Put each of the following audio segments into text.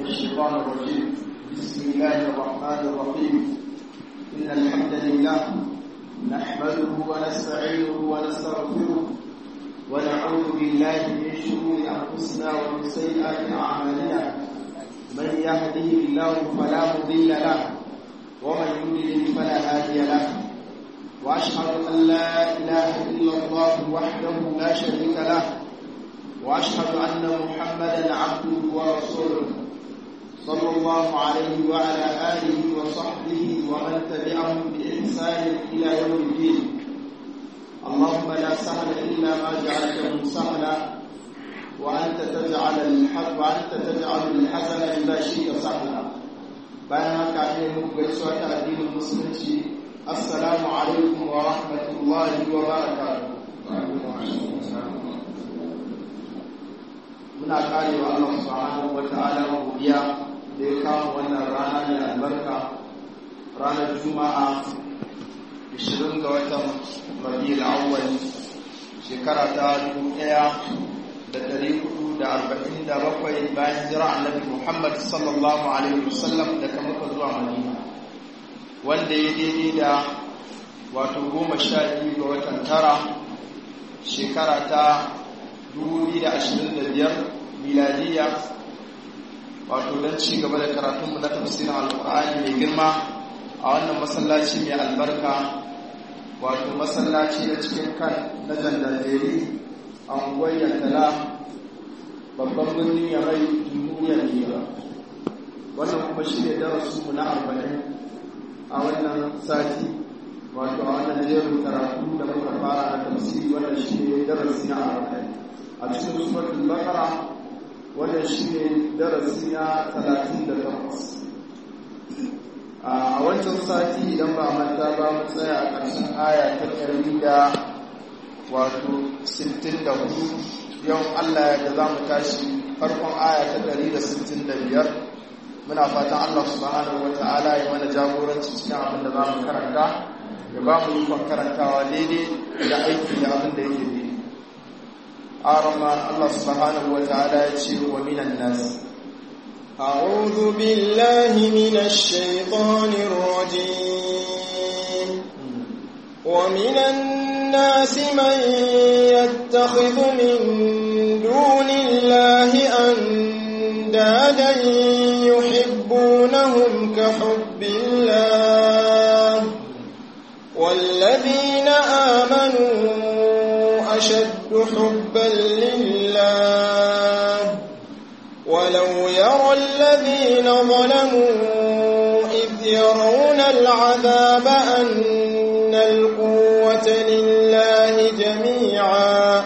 الشيطان الرجيم بسم الله الرحمن الرحيم إن الحمد لله نحمده ونستعينه ونستغفره ونعوذ بالله من شرور أنفسنا ومن سيئات أعمالنا من يهده الله فلا مضل له ومن يضلل فلا هادي له وأشهد أن لا إله إلا الله وحده لا شريك له واشهد ان محمدا عبده ورسوله صلى الله عليه وعلى اله وصحبه ومن تبعهم باحسان الى يوم الدين اللهم لا سهل الا ما جعلته سهلا وانت تجعل الحزن وانت تجعل الحزن اذا شئت سهلا bayan haka ne muku gaisuwa ta addinin musulunci assalamu alaikum wa rahmatullahi wa barakatuh muna kare wa Allah subhanahu wa ta'ala godiya da ya kawo wannan rana mai albarka ranar juma'a 20 ga watan rabiul awwal shekara ta 1447 bayan jira annabi Muhammad sallallahu alaihi wasallam daga Makka zuwa Madina wanda ya daidai da wato goma sha biyu ga watan tara shekara ta 2025 miladiya wato don ci gaba da karatunmu na tafsirin alkur'ani mai girma a wannan masallaci mai albarka wato masallaci da cikin kan na jandandere a unguwar yantala babban birnin ya mai jamhuriyar nigeria wannan kuma shi ne darasinmu na arba'in a wannan sati wato a wannan jerin karatu da muka fara na tafsiri wannan shi ne darasi na arba'in a cikin suratul baqara wannan shine darasi na 38 a wancan sati idan ba manta ba mu tsaya a ƙarshen aya ta ɗari da wato 64 yau Allah ya za mu tashi farkon aya ta 165 muna fatan Allah subhanahu wata'ala ya mana jagoranci cikin abin da za mu karanta ya ba mu yi karantawa daidai da aiki da abin da yake daidai أرمى الله سبحانه وتعالى ومن الناس أعوذ بالله من الشيطان الرجيم ومن الناس من يتخذ من دون الله أندادا يحبونهم كحب الله والذين آمنوا أشد حبا لله ولو يرى الذين ظلموا إذ يرون العذاب أن القوة لله جميعا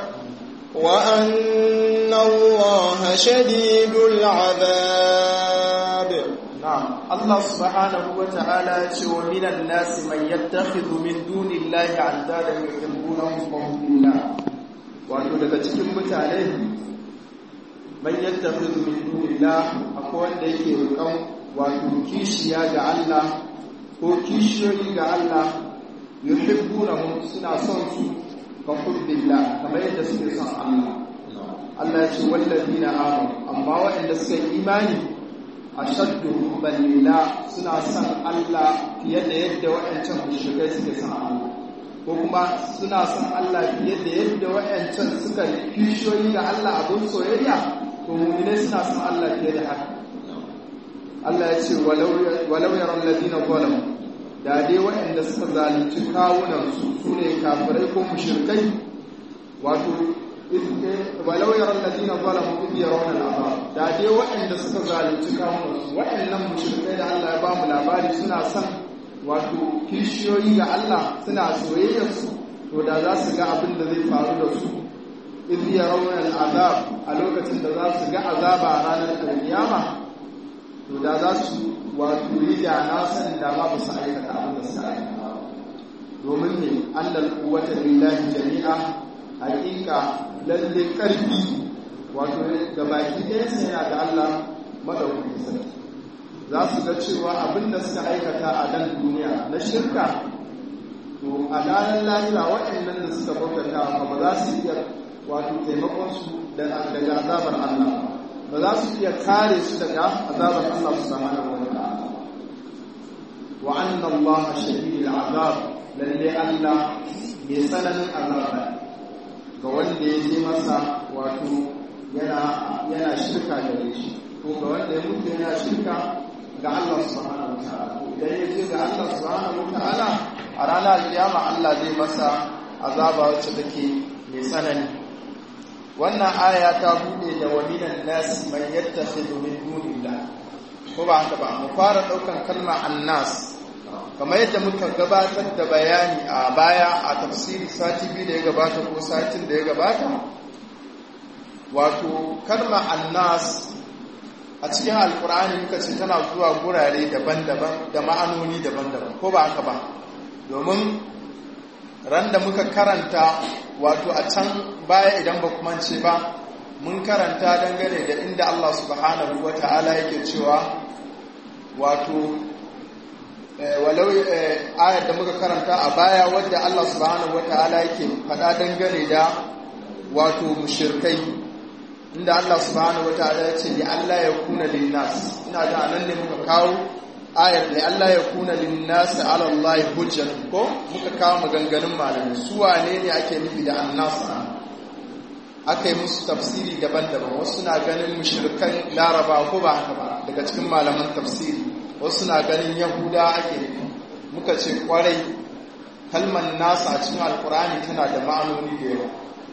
وأن الله شديد العذاب نعم الله سبحانه وتعالى ومن الناس من يتخذ من دون الله عندادا يحبونهم كحب الله wato daga cikin mutane man yattakhidhu min dunillah akwai wanda yake roƙon wato kishiya ga Allah ko kishiyoyi ga Allah yuhibbunahum suna son su ka hubbillah kamar yadda suke son Allah Allah ya ce wallazina amanu amma waɗanda suka yi imani ashaddu hubban lillah suna son Allah fiye da yadda waɗancan mushrikai suke son Allah ko kuma suna son Allah fiye da yadda wayancan suka kishiyoyi ga Allah abin soyayya to mu'minai suna son Allah fiye da haka Allah ya ce walau yaran ladina zalamu da dai wayanda suka zalunci kawunan su sune kafirai ko mushrikai wato walau yaran ladina zalamu id yarawna al'azab da dai wayanda suka zalunci kawunan su wayannan mushrikai da Allah ya ba mu labari suna son wato kishiyoyi ga Allah suna soyayyarsu to da za su ga abin da zai faru da su iz yarawna al'azab a lokacin da za su ga azaba a ranar alkiyama to da za su wato yi da na san da ma ba su aikata abin da suka aikata domin ne annal quwwata lillahi jami'a hakika lalle karfi wato da baki ɗaya sai yana da Allah madaukakin sarki za su ga cewa abin da suka aikata a nan duniya na shirka to a ranar lahira waɗannan da suka bautata ba ba za su iya wato taimakon su daga azabar Allah ba za su iya kare su daga azabar Allah subhanahu wa ta'ala wa anna Allah shadidul azab lalle Allah mai tsananin azaba ga wanda ya je masa wato yana yana shirka da shi ko ga wanda ya mutu yana shirka ga Allah subhanahu wa ta'ala idan ya je ga Allah subhanahu wa ta'ala a ranar kiyama Allah zai masa azaba wacce take mai tsanani wannan aya ta bude da waminan nas man yattakhidhu min dunillah ko ba haka ba mu fara daukan kalma annas kamar yadda muka gabatar da bayani a baya a tafsiri sati biyu da ya gabata ko satin da ya gabata wato kalma annas a cikin alkur'ani muka ce tana zuwa gurare daban-daban da ma'anoni daban-daban ko ba haka ba domin ran da muka karanta wato a can baya idan ba kuma ce ba mun karanta dangane da inda Allah subhanahu wa ta'ala yake cewa wato walau ayar da muka karanta a baya wadda Allah subhanahu wa ta'ala yake faɗa dangane da wato mushirkai inda Allah subhanahu wa ta'ala ya ce li Allah ya kuna linnas ina da anan ne muka kawo ayar da Allah ya kuna linnasi ala Allah hujjat ko muka kawo maganganun malamai su wane ne ake nufi da annas aka yi musu tafsiri daban-daban wasu na ganin mushrikan laraba ko ba haka ba daga cikin malaman tafsiri wasu na ganin yahuda ake nufi muka ce kwarai kalmar nasa a cikin alkurani tana da ma'anoni da yawa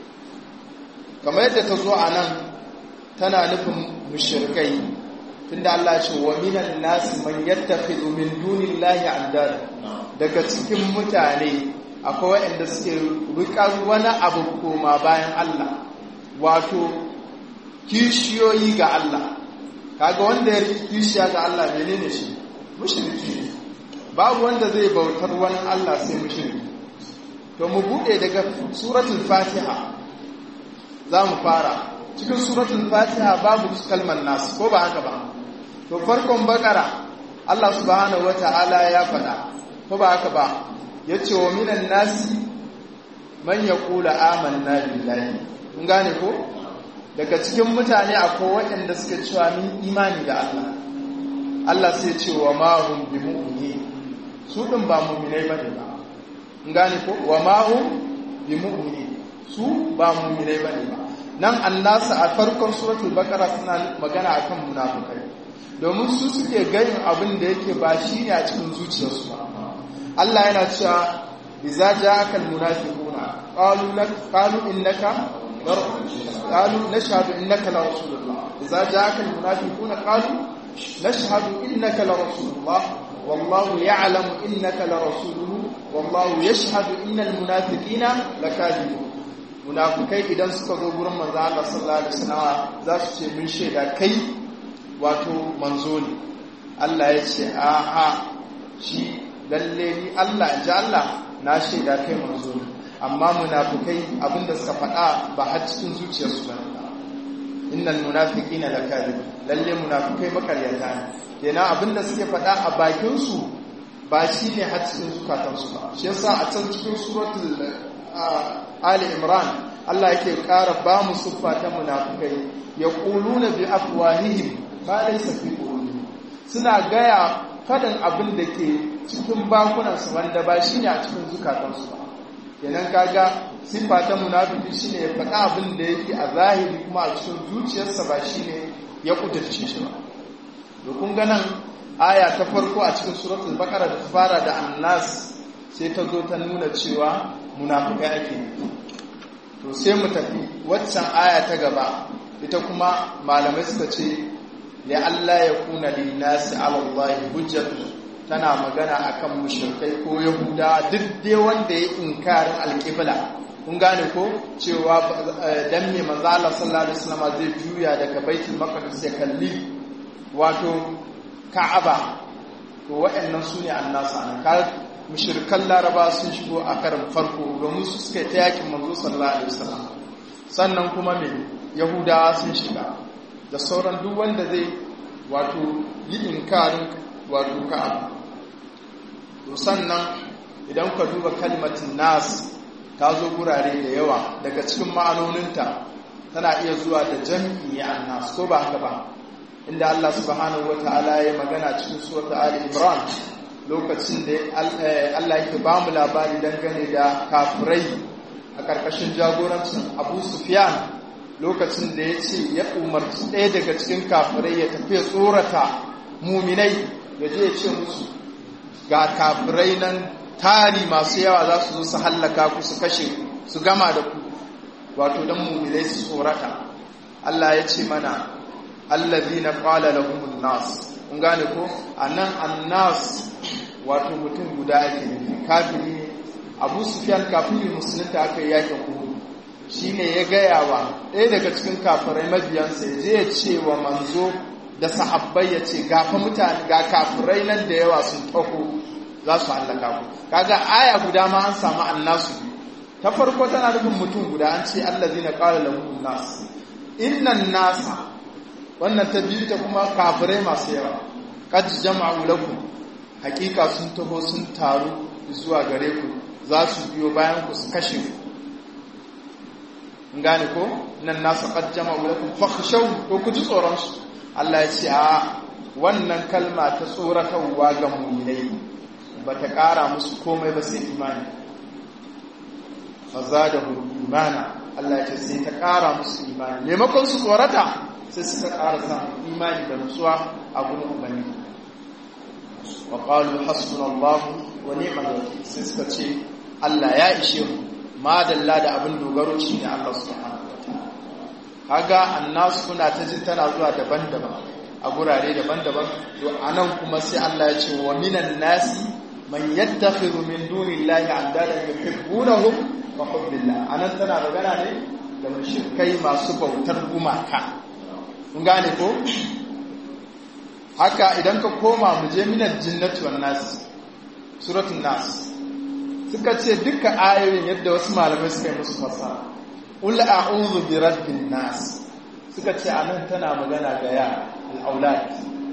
kamar yadda ta zo a nan tana nufin mushrikai tunda Allah ce wa minan nasi man yattakhidhu min dunillahi andada daga cikin mutane akwai waɗanda suke rikar wani abu koma bayan Allah wato kishiyoyi ga Allah kaga wanda ya riki kishiya ga Allah menene shi mushriki babu wanda zai bautar wani Allah sai mushriki to mu bude daga suratul fatiha za mu fara cikin suratul fatiha babu kalmar nas ko ba haka ba to farkon bakara Allah subhanahu wata'ala ya faɗa ko ba haka ba yace wa minan nasi man yaqulu amanna billahi kun gane ko daga cikin mutane akwai waɗanda suka cewa min imani da Allah Allah sai ce wa ma hum bi mu'mini su din ba mu'minai bane ba kun gane ko wa ma hum bi mu'mini su ba mu'minai bane ba nan annasa a farkon suratul baqara suna magana akan munafikai domin su suke ganin abin da yake ba shi ne a cikin zuciyarsu ba Allah yana cewa idza ja'aka almunafiquna qalu lak qalu innaka qalu nashhadu innaka la rasulullah idza ja'aka almunafiquna qalu nashhadu innaka la rasulullah wallahu ya'lamu innaka la rasuluhu wallahu yashhadu innal munafiqina lakadibun munafikai idan suka zo gurin manzo Allah sallallahu alaihi wasallam za su ce mun shaida kai wato manzo ne Allah ya ce a a shi lalle ni Allah in ji Allah na shaida kai manzo ne amma munafikai abinda suka faɗa ba har cikin zuciyarsu ba innal munafiqina lakadib lalle munafikai makaryata ne kenan abinda suke faɗa a bakin su ba shine har cikin zukatansu ba shi yasa a can cikin suratul Ali Imran Allah yake ƙara ba mu siffa ta munafikai yaquluna bi afwahihim ba laysa fi qulubihim suna gaya faɗin abin da ke cikin bakunansu wanda ba shi ne a cikin zukatansu ba kenan kaga siffa ta munafiki shine ya faɗa abin da yake a zahiri kuma a cikin zuciyarsa ba shine ya kudurce shi ba to kun ga nan aya ta farko a cikin suratul baqara da fara da annas sai ta zo ta nuna cewa munafikai ake to sai mu tafi waccan aya ta gaba ita kuma malamai suka ce ya Allah ya kuna linnasi ala Allah hujjatu tana magana akan mushrikai ko yahuda duk dai wanda ya inkarin alqibla kun gane ko cewa dan me manzo Allah sallallahu alaihi wasallam zai juya daga baitul maqdis ya kalli wato ka'aba to waɗannan sune annasu anan ka mushrikan laraba sun shigo a karin farko domin su suka ta yakin manzo sallallahu alaihi wasallam sannan kuma me yahudawa sun shiga da sauran duk wanda zai wato yi inkarin wato ka'aba to sannan idan ka duba kalmatin nas ta zo gurare da yawa daga cikin ma'anoninta tana iya zuwa da jam'i annas ko ba haka ba inda Allah subhanahu wataala ya magana cikin suratul Ali Imran lokacin da Allah yake ba mu labari dangane da kafirai a ƙarƙashin jagorancin Abu Sufyan lokacin da ya ce ya umarci ɗaya daga cikin kafirai ya tafi tsorata muminai ya je ya ce musu ga kafirai nan tari masu yawa za su zo su hallaka ku su kashe su gama da ku wato don muminai su tsorata Allah ya ce mana allazina qala lahumun nas kun gane ko anan annas wato mutum guda ake nufi kafiri ne Abu Sufyan kafiri musulunta aka yi yakin Uhud shine ya gaya wa ɗaya daga cikin kafirai mabiyansa ya je ya ce wa manzo da sahabbai ya ce gafa mutane ga kafirai nan da yawa sun taho za su hallaka ku kaga aya guda ma an samu annasu ta farko tana nufin mutum guda an ce allazina qala lahum nas innan nasa wannan ta biyu ta kuma kafirai masu yawa qad jama'u lakum hakika sun taho sun taru zuwa gare ku za su biyo bayan ku su kashe ku gane ko nan nasa qad jama'u lakum fakhshaw to ku ji tsoron su Allah ya ce a wannan kalma ta tsoratarwa ga mu'minai bata ƙara musu komai ba sai imani fazadahu imana Allah ya ce sai ta ƙara musu imani maimakon su tsorata sai suka ƙara samun imani da nutsuwa a gurin ubangiji wa qalu hasbunallahu wa ni'mal wakeel sai suka ce Allah ya ishe mu madalla da abin dogaro shine Allah subhanahu wataala kaga annas kuna ta jin tana zuwa daban-daban a gurare daban-daban to anan kuma sai Allah ya ce wa minan nasi man yattakhidhu min dunillahi andadan yuhibbunahum wa hubbillah anan tana magana ne da mushrikai masu bautar gumaka kun gane ko haka idan ka koma mu je minal jinnati wan nas suratul nas suka ce duka ayoyin yadda wasu malamai suka yi musu fasara ul a'udhu bi rabbin nas suka ce anan tana magana ga ya al-aulad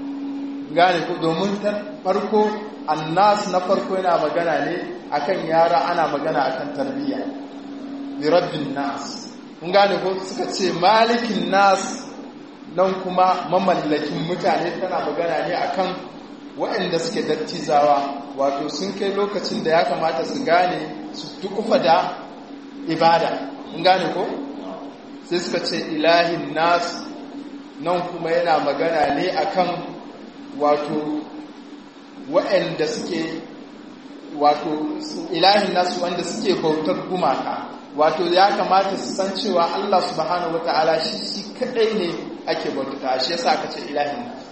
gane ko domin ta farko annas na farko yana magana ne akan yara ana magana akan tarbiyya bi rabbin nas kun gane ko suka ce malikin nas nan kuma mamallakin mutane tana magana ne akan waɗanda suke dattizawa wato sun kai lokacin da ya kamata su gane su tukufa da ibada kun gane ko sai suka ce ilahin nas nan kuma yana magana ne akan wato waɗanda suke wato ilahin nasu wanda suke bautar gumaka wato ya kamata su san cewa Allah subhanahu wata'ala shi shi kadai ne ake bautata shi yasa aka ce ilahin nasu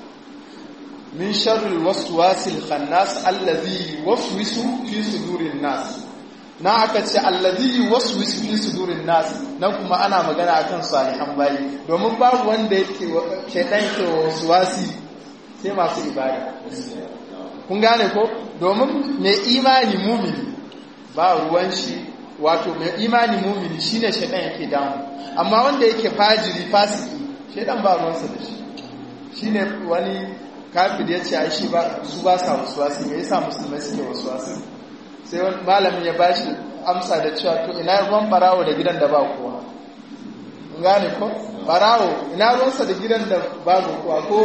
min sharril waswasil khannas allazi yuwaswisu fi sudurin nas na aka ce allazi yuwaswisu fi sudurin nas nan kuma ana magana akan salihan bayi domin babu wanda yake shedan yake waswasi sai masu ibada kun gane ko domin mai imani mumini ba ruwan shi wato mai imani mumini shine shedan yake damu amma wanda yake fajiri fasiki shedan ba ruwansa da shi shine wani kafir ya ce ai shi ba su ba sa wasuwasi me yasa musulmai suke wasuwasi sai wani malamin ya bashi amsa da cewa to ina ruwan barawo da gidan da ba kowa gane ko barawo ina ruwansa da gidan da babu kowa ko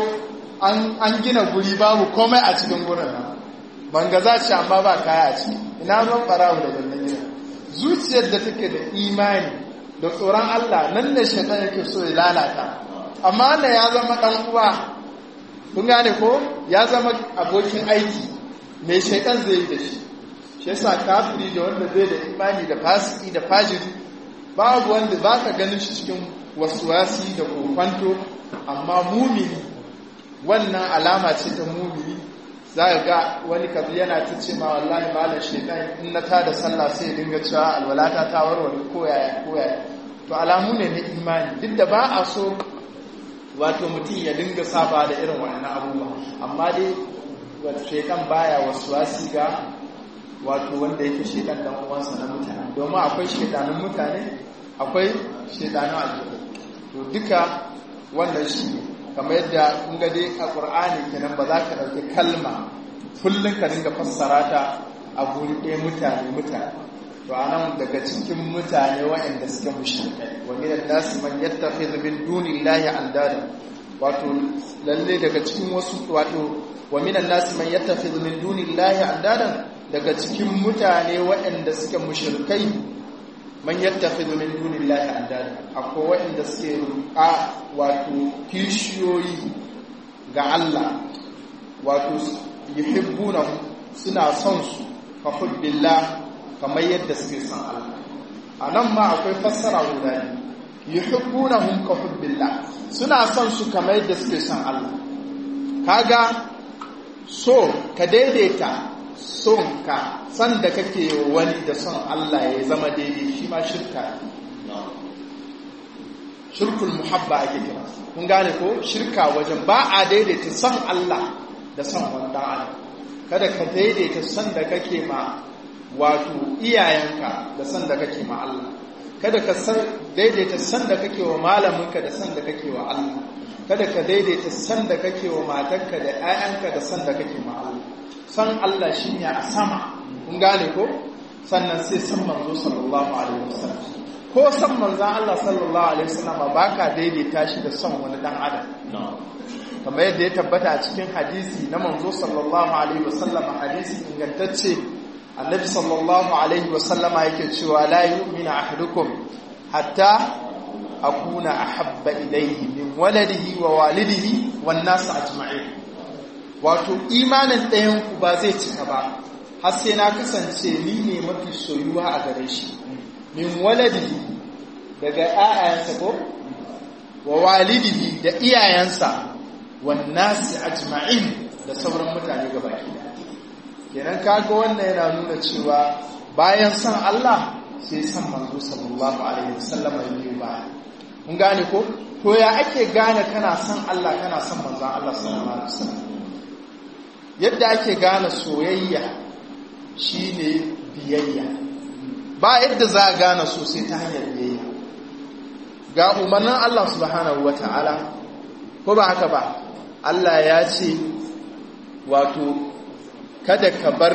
an gina guri babu komai a cikin gurin nan banga za ci amma ba kaya a ciki ina ruwan barawo da wannan gidan zuciyar da take da imani da tsoron Allah nan ne shaitan yake so ya lalata amma wannan ya zama dan uwa kun gane ko ya zama abokin aiki mai shaitan zai yi da shi shi yasa kafiri da wanda zai da imani da fasiki da fajiri babu wanda ba ka ganin shi cikin wasuwasi da kokwanto amma mumini wannan alama ce ta mumini za ga wani kabi yana ta ce ma wallahi malam shaitan in na tada sallah sai dinga cewa alwalata ta warware koyaya koyaya to alamu ne na imani duk da ba a so wato mutum ya dinga saba da irin wannan abubuwa amma dai wato shekan baya wasu wasi ga wato wanda yake shekan dan uwansa na mutane domin akwai shekanun mutane akwai shekanun aljihu to duka wannan shi kamar yadda kun ga dai a qur'ani kenan ba za ka dauki kalma kullun ka dinga fassara ta a guri ɗaya mutane mutane to anan daga cikin mutane waɗanda suke mushrikai wa minan nasi man yattakhidhu min dunillahi andada wato lalle daga cikin wasu wato wa minan nasi man yattakhidhu min dunillahi andada daga cikin mutane waɗanda suke mushrikai man yattakhidhu min dunillahi andada akwai waɗanda suke a wato kishiyoyi ga Allah wato yuhibbunahu suna son su ka hubbillah kamar yadda suke son Allah a nan ma akwai fassara guda ne yuhibbunahum ka hubbillah suna son su kamar yadda suke son Allah kaga so ka daidaita son ka san da kake wani da son Allah ya zama daidai shi ma shirka shirkul muhabba ake kira kun gane ko shirka wajen ba a daidaita son Allah da son wanda adam kada ka daidaita son da kake ma wato iyayenka da son da kake ma Allah kada ka daidaita son da kake wa malaminka da son da kake wa Allah kada ka daidaita son da kake wa matarka da 'ya'yanka da son da kake ma Allah son Allah shine a sama kun gane ko sannan sai san manzo sallallahu alaihi wasallam ko san manzon Allah sallallahu alaihi wasallam ba ka daidaita shi da son wani dan adam kamar yadda ya tabbata a cikin hadisi na manzo sallallahu alaihi wasallam hadisi ingantacce annabi sallallahu alaihi wasallama yake cewa la yu'minu ahadukum hatta akuna ahabba ilayhi min waladihi wa walidihi wan nas ajma'in wato imanin ɗayan ku ba zai cika ba har sai na kasance ni ne mafi soyuwa a gare shi min waladihi daga ƴaƴansa ko wa walidihi da iyayensa wan nas ajma'in da sauran mutane gabaki ɗaya kenan kaga wannan yana nuna cewa bayan san Allah sai san manzo sallallahu alaihi wasallam yayi ba mun gane ko to ya ake gane kana san Allah kana san manzon Allah sallallahu alaihi wasallam yadda ake gane soyayya shine biyayya ba yadda za a gane so sai ta hanyar biyayya ga umarnin Allah subhanahu wataala ko ba haka ba Allah ya ce wato kada ka bar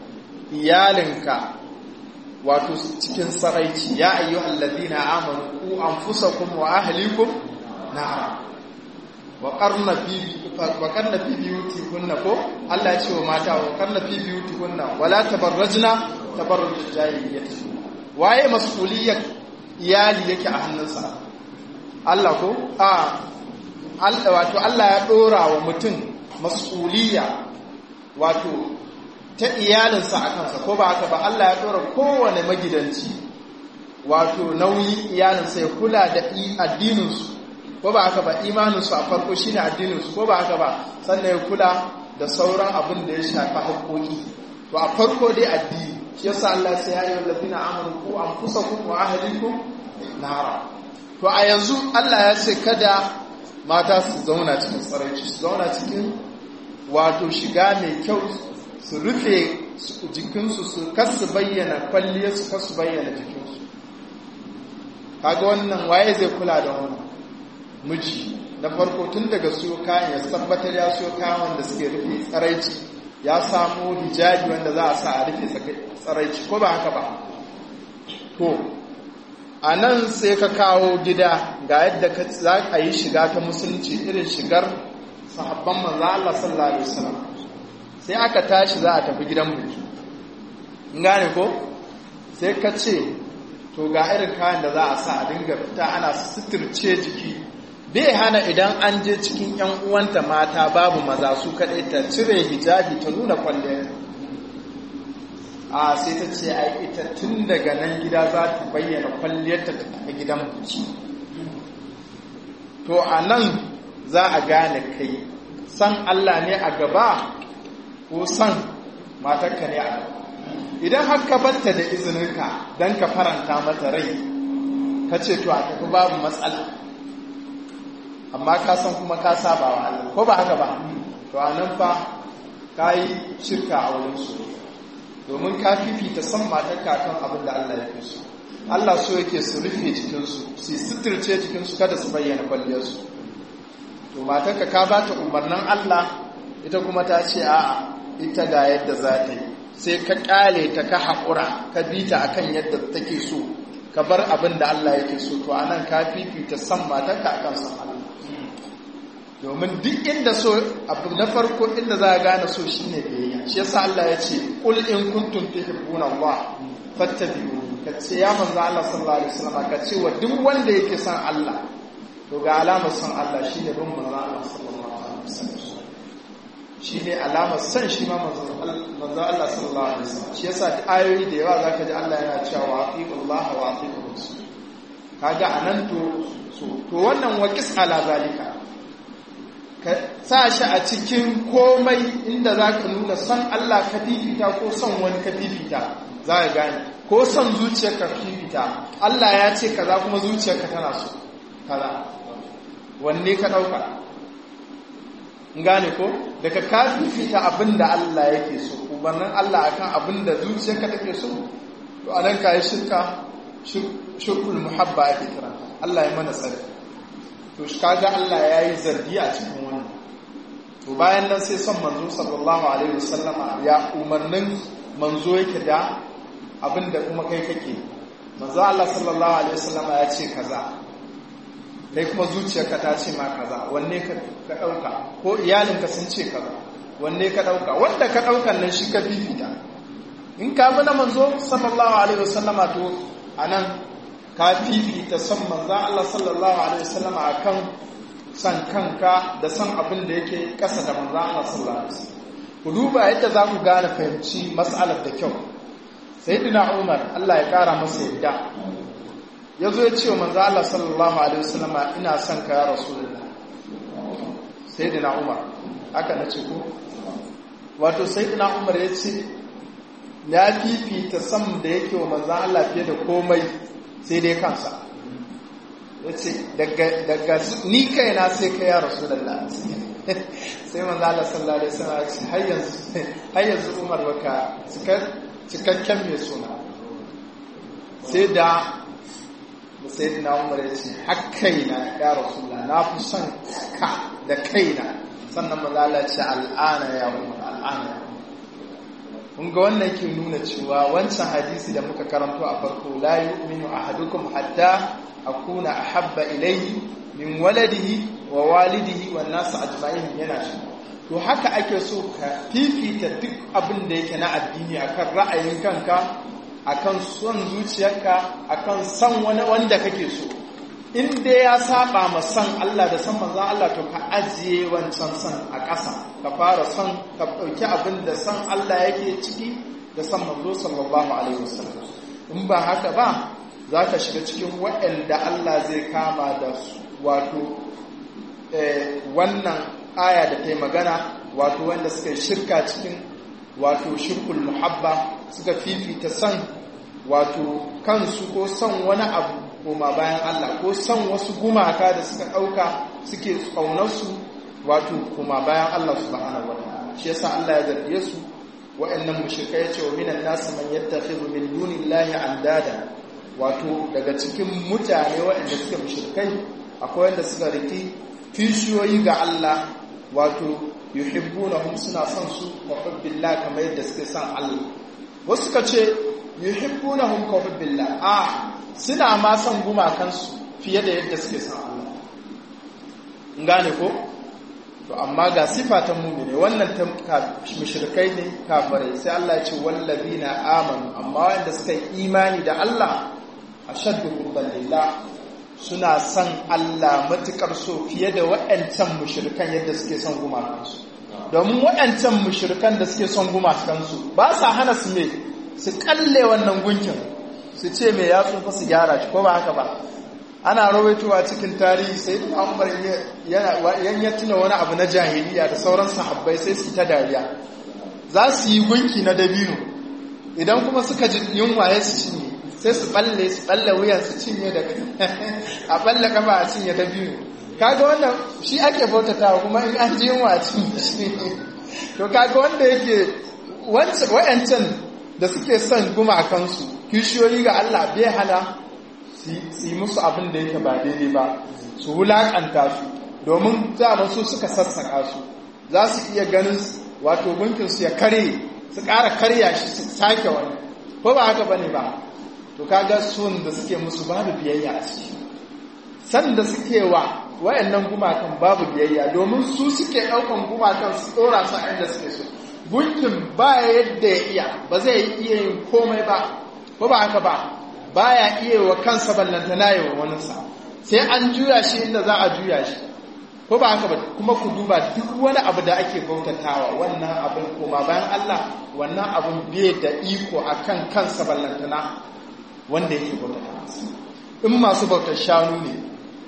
iyalinka wato cikin saraici ya ayyu allazina amanu ku anfusakum wa ahlikum nara wa qarna fi wa qarna fi biyutikunna ko Allah ya ce wa mata wa qarna fi biyutikunna wala tabarrajna tabarruj jahiliyyah waye mas'uliyyar iyali yake a hannunsa Allah ko a Allah wato Allah ya dora wa mutum mas'uliyya wato ta iyalinsa a kansa ko ba haka ba Allah ya ɗora kowane magidanci wato nauyi iyalinsa ya kula da addininsu ko ba haka ba imaninsu a farko shi ne addininsu ko ba haka ba sannan ya kula da sauran abin da ya shafi haƙoƙi to a farko dai addini shi yasa Allah sai ya yi wallafina amanu ku an kusa ku wa ahlikum nara to a yanzu Allah ya ce kada mata su zauna cikin tsaraici su zauna cikin wato shiga mai kyau su rufe jikinsu su kasu bayyana kwalliya su kasu bayyana jikinsu kaga wannan waye zai kula da wannan miji na farko tun daga siyo kayan ya tabbatar ya siyo kayan wanda suke rufe tsaraici ya samu hijabi wanda za a sa a rufe tsaraici ko ba haka ba to a nan sai ka kawo gida ga yadda za a yi shiga ta musulunci irin shigar sahabban manzo Allah sallallahu alaihi wasallam sai aka tashi za a tafi gidan biki in gane ko sai ka ce to ga irin kayan da za a sa a dinga fita ana suturce jiki bai hana idan an je cikin yan uwanta mata babu maza su kaɗai ta cire hijabi ta nuna kwalle a sai ta ce ai ita tun daga nan gida za ta bayyana kwalliyarta ta tafi gidan biki to a nan za a gane kai san Allah ne a gaba ko san matarka ne a gaba idan har ka batta da izininka don ka faranta mata rai ka ce to a tafi babu matsala amma ka san kuma ka saba wa Allah ko ba haka ba to a nan fa ka yi shirka a wurin su domin ka fifita san matarka kan abin da Allah ya fi su Allah so yake su rufe jikinsu su suturce jikinsu kada su bayyana kwalliyarsu to matarka ka ba ta umarnin Allah ita kuma ta ce a ita ga yadda za ta yi sai ka kyale ta ka haƙura ka bi ta akan yadda take so ka bar abin da Allah yake so to anan ka fifita san matarka akan san Allah domin duk inda so abu na farko inda za a gane so shine biyayya shi yasa Allah ya ce qul in kuntum tuhibbuna Allah fattabi'u ka ce ya manzo Allah sallallahu alaihi wasallam ka ce wa duk wanda yake son Allah to ga alamar son Allah shine bin manzo Allah sallallahu alaihi wasallam shine alamar son shi ma manzo Allah sallallahu alaihi wasallam shi yasa ayoyi da yawa zaka ji Allah yana cewa wa atiullaha wa atiur rasul kaga anan to to wannan waqis ala zalika ka sa shi a cikin komai inda za ka nuna son Allah ka fifita ko son wani ka fifita za ka gane ko son zuciyarka ka fifita Allah ya ce kaza kuma zuciyarka tana so kaza wanne ka ɗauka gane ko daga ka fifita abin da Allah yake so umarnin Allah akan abin da zuciyarka take so to anan ka yi shirka shirkul muhabba ake kira Allah ya mana tsari to kaga Allah ya yi zargi a cikin wannan to bayan nan sai son manzo sallallahu alaihi wasallama ya umarnin manzo yake da abinda kuma kai kake manzo Allah sallallahu alaihi wasallama ya ce kaza kai kuma zuciyarka ta ce ma kaza wanne ka dauka ko iyalinka sun ce kaza wanne ka dauka wanda ka daukan nan shi ka fifita in ka bi na manzo sallallahu alaihi wasallama to anan ka fifita son manzan Allah sallallahu Alaihi wasallama a kan san kanka da san abin da yake ƙasa da manzan Allah sallallahu Alaihi wasallam ku duba yadda za ku gane fahimci matsalar da kyau sai dina umar Allah ya ƙara masa yadda ya zo ya ce wa manzan Allah sallallahu Alaihi wasallama ina son ka ya rasulullah sai dina umar haka na ce ko wato sai dina umar ya ce ya fifita san da yake wa manzan Allah fiye da komai sai dai kansa ya ce daga ni kaina sai ka ya rasu da sai manzo Allah sallallahu alaihi wasallam ya ce har yanzu Umar baka cikakken mai suna sai da sai da Umar ya ce har kaina ya rasu na fi son ka da kaina sannan manzo Allah ya ce al'ana ya Umar al'ana ya kun ga wannan ke nuna cewa wancan hadisi da muka karanto a farko la yu'minu ahadukum hatta akuna ahabba ilayhi min waladihi wa walidihi wan nas ajma'in yana shi to haka ake so ka fifita duk abin da yake na addini akan ra'ayin kanka akan son zuciyarka akan san wani wanda kake so in dai ya saba ma san Allah da san manzon Allah to ka ajiye wancan san a ƙasa ka fara son ka ɗauki abin da san Allah yake ciki da san manzo sallallahu alaihi wasallam in ba haka ba za ka shiga cikin waɗanda Allah zai kama da su wato wannan aya da ta yi magana wato wanda suka yi shirka cikin wato shirkul muhabba suka fifita san wato kansu ko son wani abu koma bayan Allah ko son wasu gumaka da suka ɗauka suke ƙaunarsu wato koma bayan Allah subhanahu wa ta'ala shi yasa Allah ya zarge su wa'annan mushrikai ya ce wa minan nasu man yattakhidhu min dunillahi andada wato daga cikin mutane waɗanda suke mushrikai akwai wanda suka riki kishiyoyi ga Allah wato yuhibbunahum suna son su wa hubbillah kamar yadda suke son Allah wasu suka ce yuhibbunahum ka hubbillah a suna ma son gumakansu fiye da yadda suke son Allah in gane ko to amma ga sifa ta mumine wannan ta mushrikai ne kafirai sai Allah ya ce wallazina amanu amma wanda suka yi imani da Allah ashaddu hubban lillah suna son Allah matukar so fiye da waɗancan mushrikan yadda suke son gumakansu domin waɗancan mushrikan da suke son gumakansu ba sa hana su me su kalle wannan gunkin su ce me ya tsufa su gyara shi ko ba haka ba ana rawaitowa cikin tarihi sai da umar yan ya tuna wani abu na jahiliya da sauran sahabbai sai su ta dariya za su yi gunki na dabino idan kuma suka ji yunwa ya su cinye sai su balle su balle wuyan su cinye da a balle kafa a cinye dabino kaga wannan shi ake bautatawa kuma in an ji yunwa a cinye shi to kaga wanda yake wayancan da suke son gumakansu kishiyoyi ga Allah bai hana su yi musu abin da yake ba daidai ba su wulaƙanta su domin za su suka sassaka su za su iya ganin wato gunkinsu ya kare su ƙara karya shi su sake wani ko ba haka bane ba to kaga sun da suke musu babu biyayya a ciki san da suke wa wayannan gumakan babu biyayya domin su suke ɗaukan gumakan su ɗora su a inda suke so gunkin ba yadda ya iya ba zai iya yin komai ba ko ba haka ba baya iya wa kansa ballantana yi wa waninsa sai an juya shi inda za a juya shi ko ba haka ba kuma ku duba duk wani abu da ake bautatawa wannan abin koma bayan Allah wannan abin bai da iko akan kansa ballantana wanda yake bautatawa in masu bautar shanu ne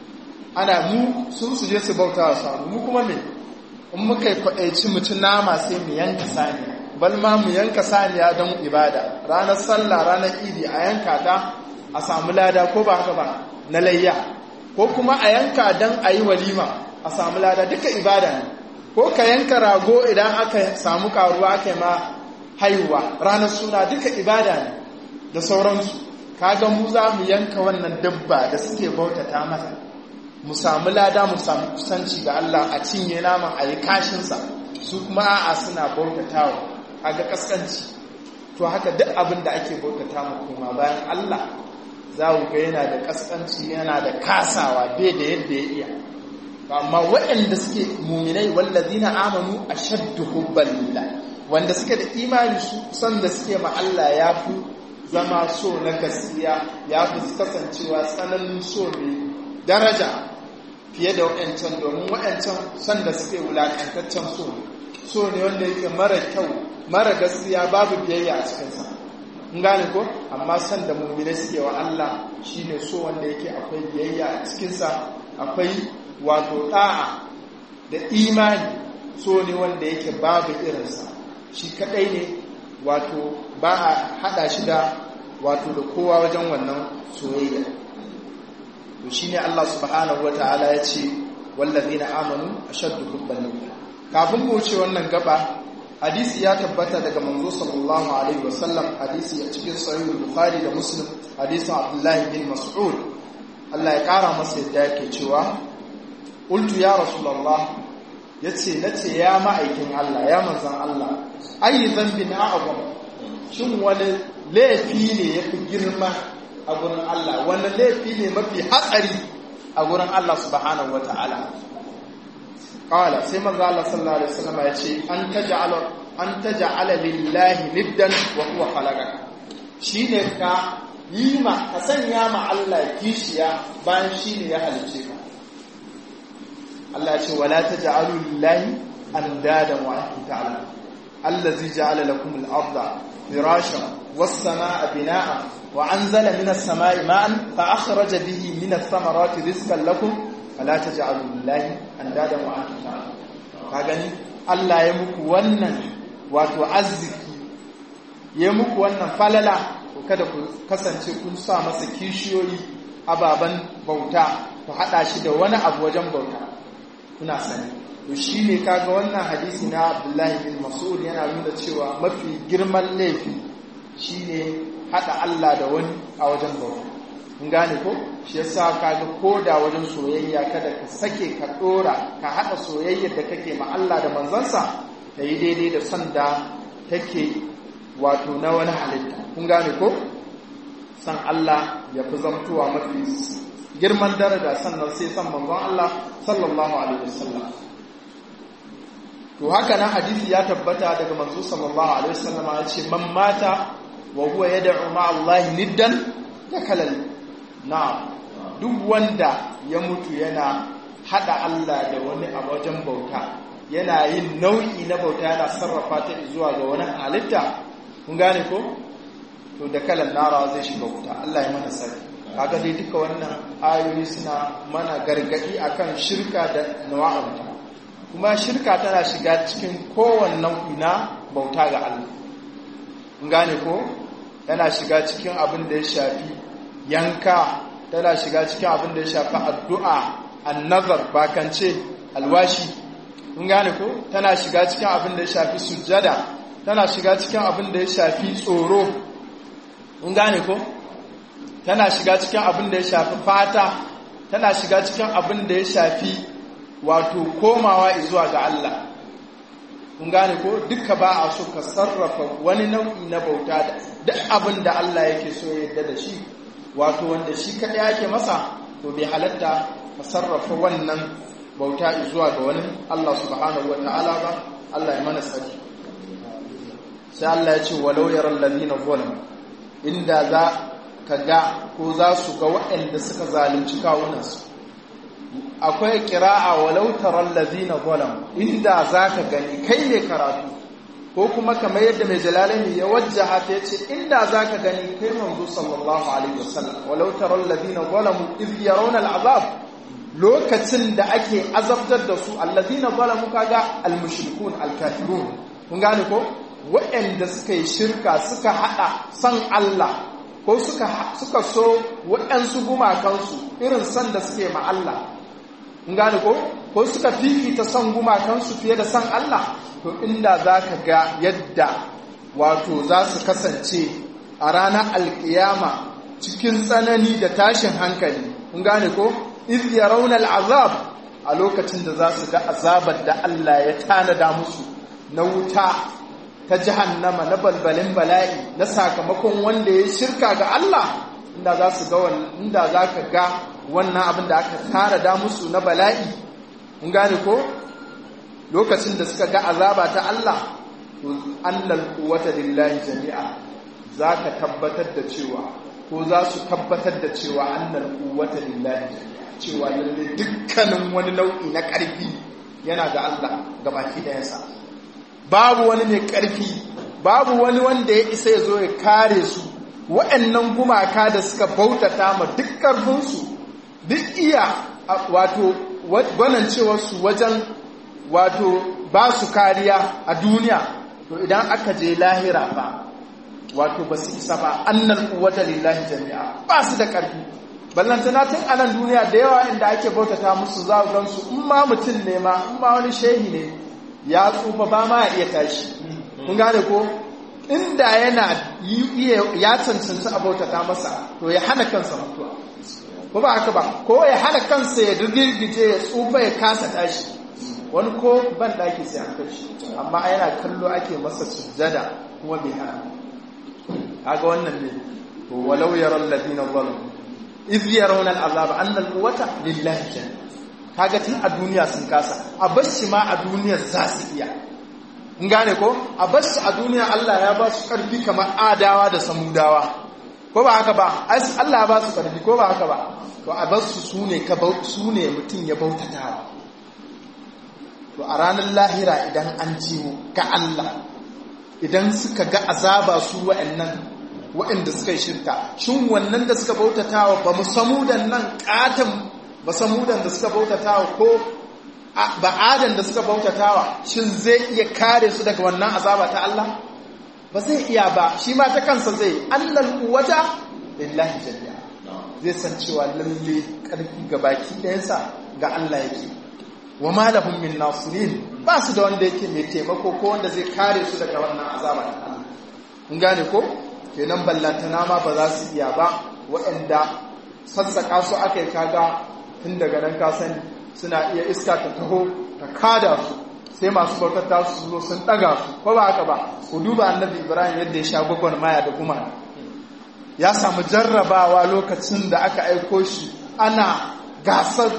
ana mu sun su je su bauta wa shanu mu kuma me in muka yi kwaɗaici mutum nama sai mu yanka saniya bal ma mu yanka saniya don ibada ranar sallah ranar idi a yanka ta a samu lada ko ba haka ba na layya ko kuma a yanka don a yi walima a samu lada duka ibada ne ko ka yanka rago idan aka samu karuwa aka ma haihuwa ranar suna duka ibada ne da sauransu kaga mu za mu yanka wannan dabba da suke bautata mata mu samu lada mu samu kusanci ga Allah a cinye naman a yi kashinsa su kuma a'a suna bautatawa a ga kaskanci to haka duk abin da ake bautata mu kuma bayan Allah za ku ga yana da kaskanci yana da kasawa bai da yadda ya iya amma waɗanda suke muminai wallazina amanu ashaddu hubban lillah wanda suke da imani su san da suke ma Allah ya fi zama so na gaskiya ya fi kasancewa tsananin so mai daraja fiye da waɗancan domin waɗancan san da suke wulaƙantaccen so so ne wanda yake mara kyau mara gaskiya babu biyayya a cikinsa in gane ko amma san da mummune suke wa Allah shine so wanda yake akwai biyayya a cikinsa akwai wato ɗa'a da imani so ne wanda yake babu irinsa shi kaɗai ne wato ba a haɗa shi da wato da kowa wajen wannan soyayya to shine Allah subhanahu wataala ya ce wallazina amanu ashaddu hubban lillah kafin mu wuce wannan gaba hadisi ya tabbata daga manzo sallallahu alaihi wasallam hadisi a cikin sahih bukhari da muslim hadisin abdullahi bin mas'ud Allah ya kara masa yadda yake cewa qultu ya rasulullah yace nace ya ma'aikin Allah ya manzon Allah ayi dhanbin a'zam shin wani laifi ne yafi girma a gurin Allah wani laifi ne mafi hatsari a gurin Allah subhanahu wata'ala qala sai manzo Allah sallallahu alaihi wasallam ya ce an taj'ala an taj'ala lillahi niddan wa huwa khalaqaka shine ka yi ma ka sanya ma Allah kishiya bayan shine ya halice ka Allah ya ce wala taj'alu lillahi andadan wa antum ta'lamun allazi ja'ala lakum al-ardha firashan was-samaa'a binaa'a wa anzala minas samaa'i ma'an fa akhraja bihi minas thamarati rizqan lakum fala taj'alu lillahi andadan wa antum ta'lamun ka gani Allah ya muku wannan wato arziki ya muku wannan falala to kada ku kasance kun sa masa kishiyoyi ababan bauta ku hada shi da wani abu wajen bauta kuna sani to shine kaga wannan hadisi na Abdullahi bin Mas'ud yana nuna cewa mafi girman laifi shine hada Allah da wani a wajen bauta in gane ko shi yasa kaga koda wajen soyayya kada ka sake ka dora ka hada soyayyar da kake ma Allah da manzansa ta yi daidai da son da take wato na wani halitta kun gane ko san Allah ya fi zamtuwa mafi girman daraja sannan sai san manzon Allah sallallahu alaihi wasallam to haka nan hadisi ya tabbata daga manzo sallallahu alaihi wasallam ya ce man mata wa huwa yad'u ma Allah niddan dakala na duk wanda ya mutu yana hada Allah da wani a wajen bauta yana yin nau'i na bauta yana sarrafa ta zuwa ga wani halitta kun gane ko to da kalan nara zai shiga wuta Allah ya mana sani kaga dai duka wannan ayoyi suna mana gargadi akan shirka da nawa'anta kuma shirka tana shiga cikin kowannen ina bauta ga Allah kun gane ko tana shiga cikin abin da ya shafi yanka tana shiga cikin abin da ya shafi addu'a annazar bakance alwashi kun gane ko tana shiga cikin abin da ya shafi sujjada tana shiga cikin abin da ya shafi tsoro kun gane ko tana shiga cikin abin da ya shafi fata tana shiga cikin abin da ya shafi wato komawa zuwa ga Allah kun gane ko duka ba a so ka sarrafa wani nau'i na bauta da duk abin da Allah yake so ya yarda da shi wato wanda shi kaɗai ake masa to bai halatta ka sarrafa wannan bauta zuwa ga wani Allah subhanahu wa ta'ala ba Allah ya mana tsari sai Allah ya ce walau yaral ladina zalamu inda za ka ga ko za su ga waɗanda suka zalunci kawunansu akwai kira'a walau taral ladina zalamu inda za ka gani kai ne karatu ko kuma kamar yadda mai jalalani ya wajjaha ta yace inda za ka gani kai manzo sallallahu alaihi wasallam walau taral ladina zalamu iz yarawna al'azab lokacin da ake azabtar da su alladina zalamu kaga almushrikun alkafirun kun gane ko waɗanda suka yi shirka suka haɗa san Allah ko suka suka so waɗansu gumakansu irin san da suke ma Allah kun gane ko ko suka fifita son gumakansu fiye da san Allah to inda za ka ga yadda wato za su kasance a ranar alkiyama cikin tsanani da tashin hankali kun gane ko iz yarawna al'azab a lokacin da za su ga azabar da Allah ya tanada musu na wuta ta jahannama na balbalin bala'i na sakamakon wanda ya shirka ga Allah inda za su ga inda za ka ga wannan abin da aka tanada musu na bala'i mun gane ko lokacin da suka ga azaba ta Allah to annal quwwata lillahi jami'a zaka tabbatar da cewa ko za su tabbatar da cewa annal quwwata lillahi jami'a cewa lalle dukkanin wani nau'i na ƙarfi yana ga Allah gabaki ɗayansa babu wani mai ƙarfi babu wani wanda ya isa ya zo ya kare su waɗannan gumaka da suka bautata ma duk ƙarfinsu duk iya wato gwanancewarsu wajen wato ba su kariya a duniya to idan aka je lahira ba wato ba su isa ba annal quwwata lillahi jami'a ba su da ƙarfi ballantana tun a nan duniya da yawa inda ake bautata musu za gan su in ma mutum ne ma in ma wani shehi ne ya tsufa ba ma iya tashi kun gane ko inda yana ya cancanci a bautata masa to ya hana kansa mutuwa ko ba haka ba ko ya hana kansa ya girgije ya tsufa ya kasa tashi wani ko ban daki sai an kashi amma yana kallo ake masa sujjada kuma bai hana kaga wannan ne to walau yaral ladina zalamu iz yarawna al'azab anna al-quwwata lillahi jami'a kaga tun a duniya sun kasa a bashi ma a duniya za su iya in gane ko a bashi a duniya Allah ya ba su karfi kamar adawa da samudawa ko ba haka ba Allah ya ba su karfi ko ba haka ba to a basu su ne ka su ne mutum ya bautata to a ranar lahira idan an jiwo ga Allah idan suka ga azaba su wa'annan waɗanda suka yi shirka shin wannan da suka bautatawa ba mu samudan nan katon ba samudan da suka bautatawa ko ba adan da suka bautatawa shin zai iya kare su daga wannan azaba ta Allah ba zai iya ba shi ma ta kansa zai annal quwwata lillahi jami'a zai san cewa lalle karfi ga baki ɗayansa ga Allah yake wa ma lahum min nasirin ba su da wanda yake mai taimako ko wanda zai kare su daga wannan azaba ta Allah kun gane ko kenan ballantana ma ba za su iya ba waɗanda sassaƙa su aka yi kaga tun daga nan ka sani suna iya iska ta taho ta kada su sai masu bautata su zo sun ɗaga su ko ba haka ba ku duba annabi ibrahim yadda ya sha gwagwar maya da kuma ya samu jarrabawa lokacin da aka aiko shi ana gasar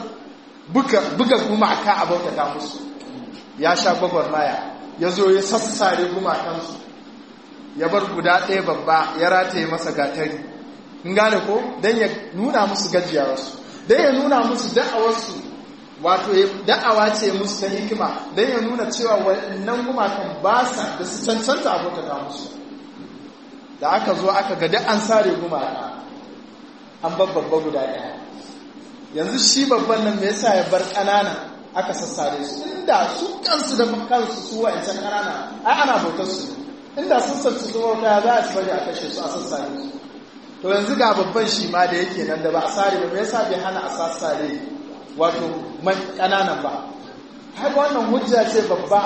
buga gumaka a bautata musu ya sha gwagwar maya ya zo ya sassare gumakansu ya bar guda ɗaya babba ya rataye masa gatari in gane ko don ya nuna musu gajiyarsu don ya nuna musu da'awarsu wato da'awa ce musu ta hikima don ya nuna cewa wannan gumakan ba sa da su cancanta abokata musu da aka zo aka gada an sare gumaka an babba guda ɗaya yanzu shi babban nan me yasa ya bar ƙanana aka sassare su inda su kansu da kansu su wa'ancan ƙanana ai ana bautar su inda sun sarci su bauta za a ci bari a kashe su a sassare su to yanzu ga babban shi ma da yake nan da ba a sare ba me yasa bai hana a sassare wato man ƙananan ba har wannan hujja ce babba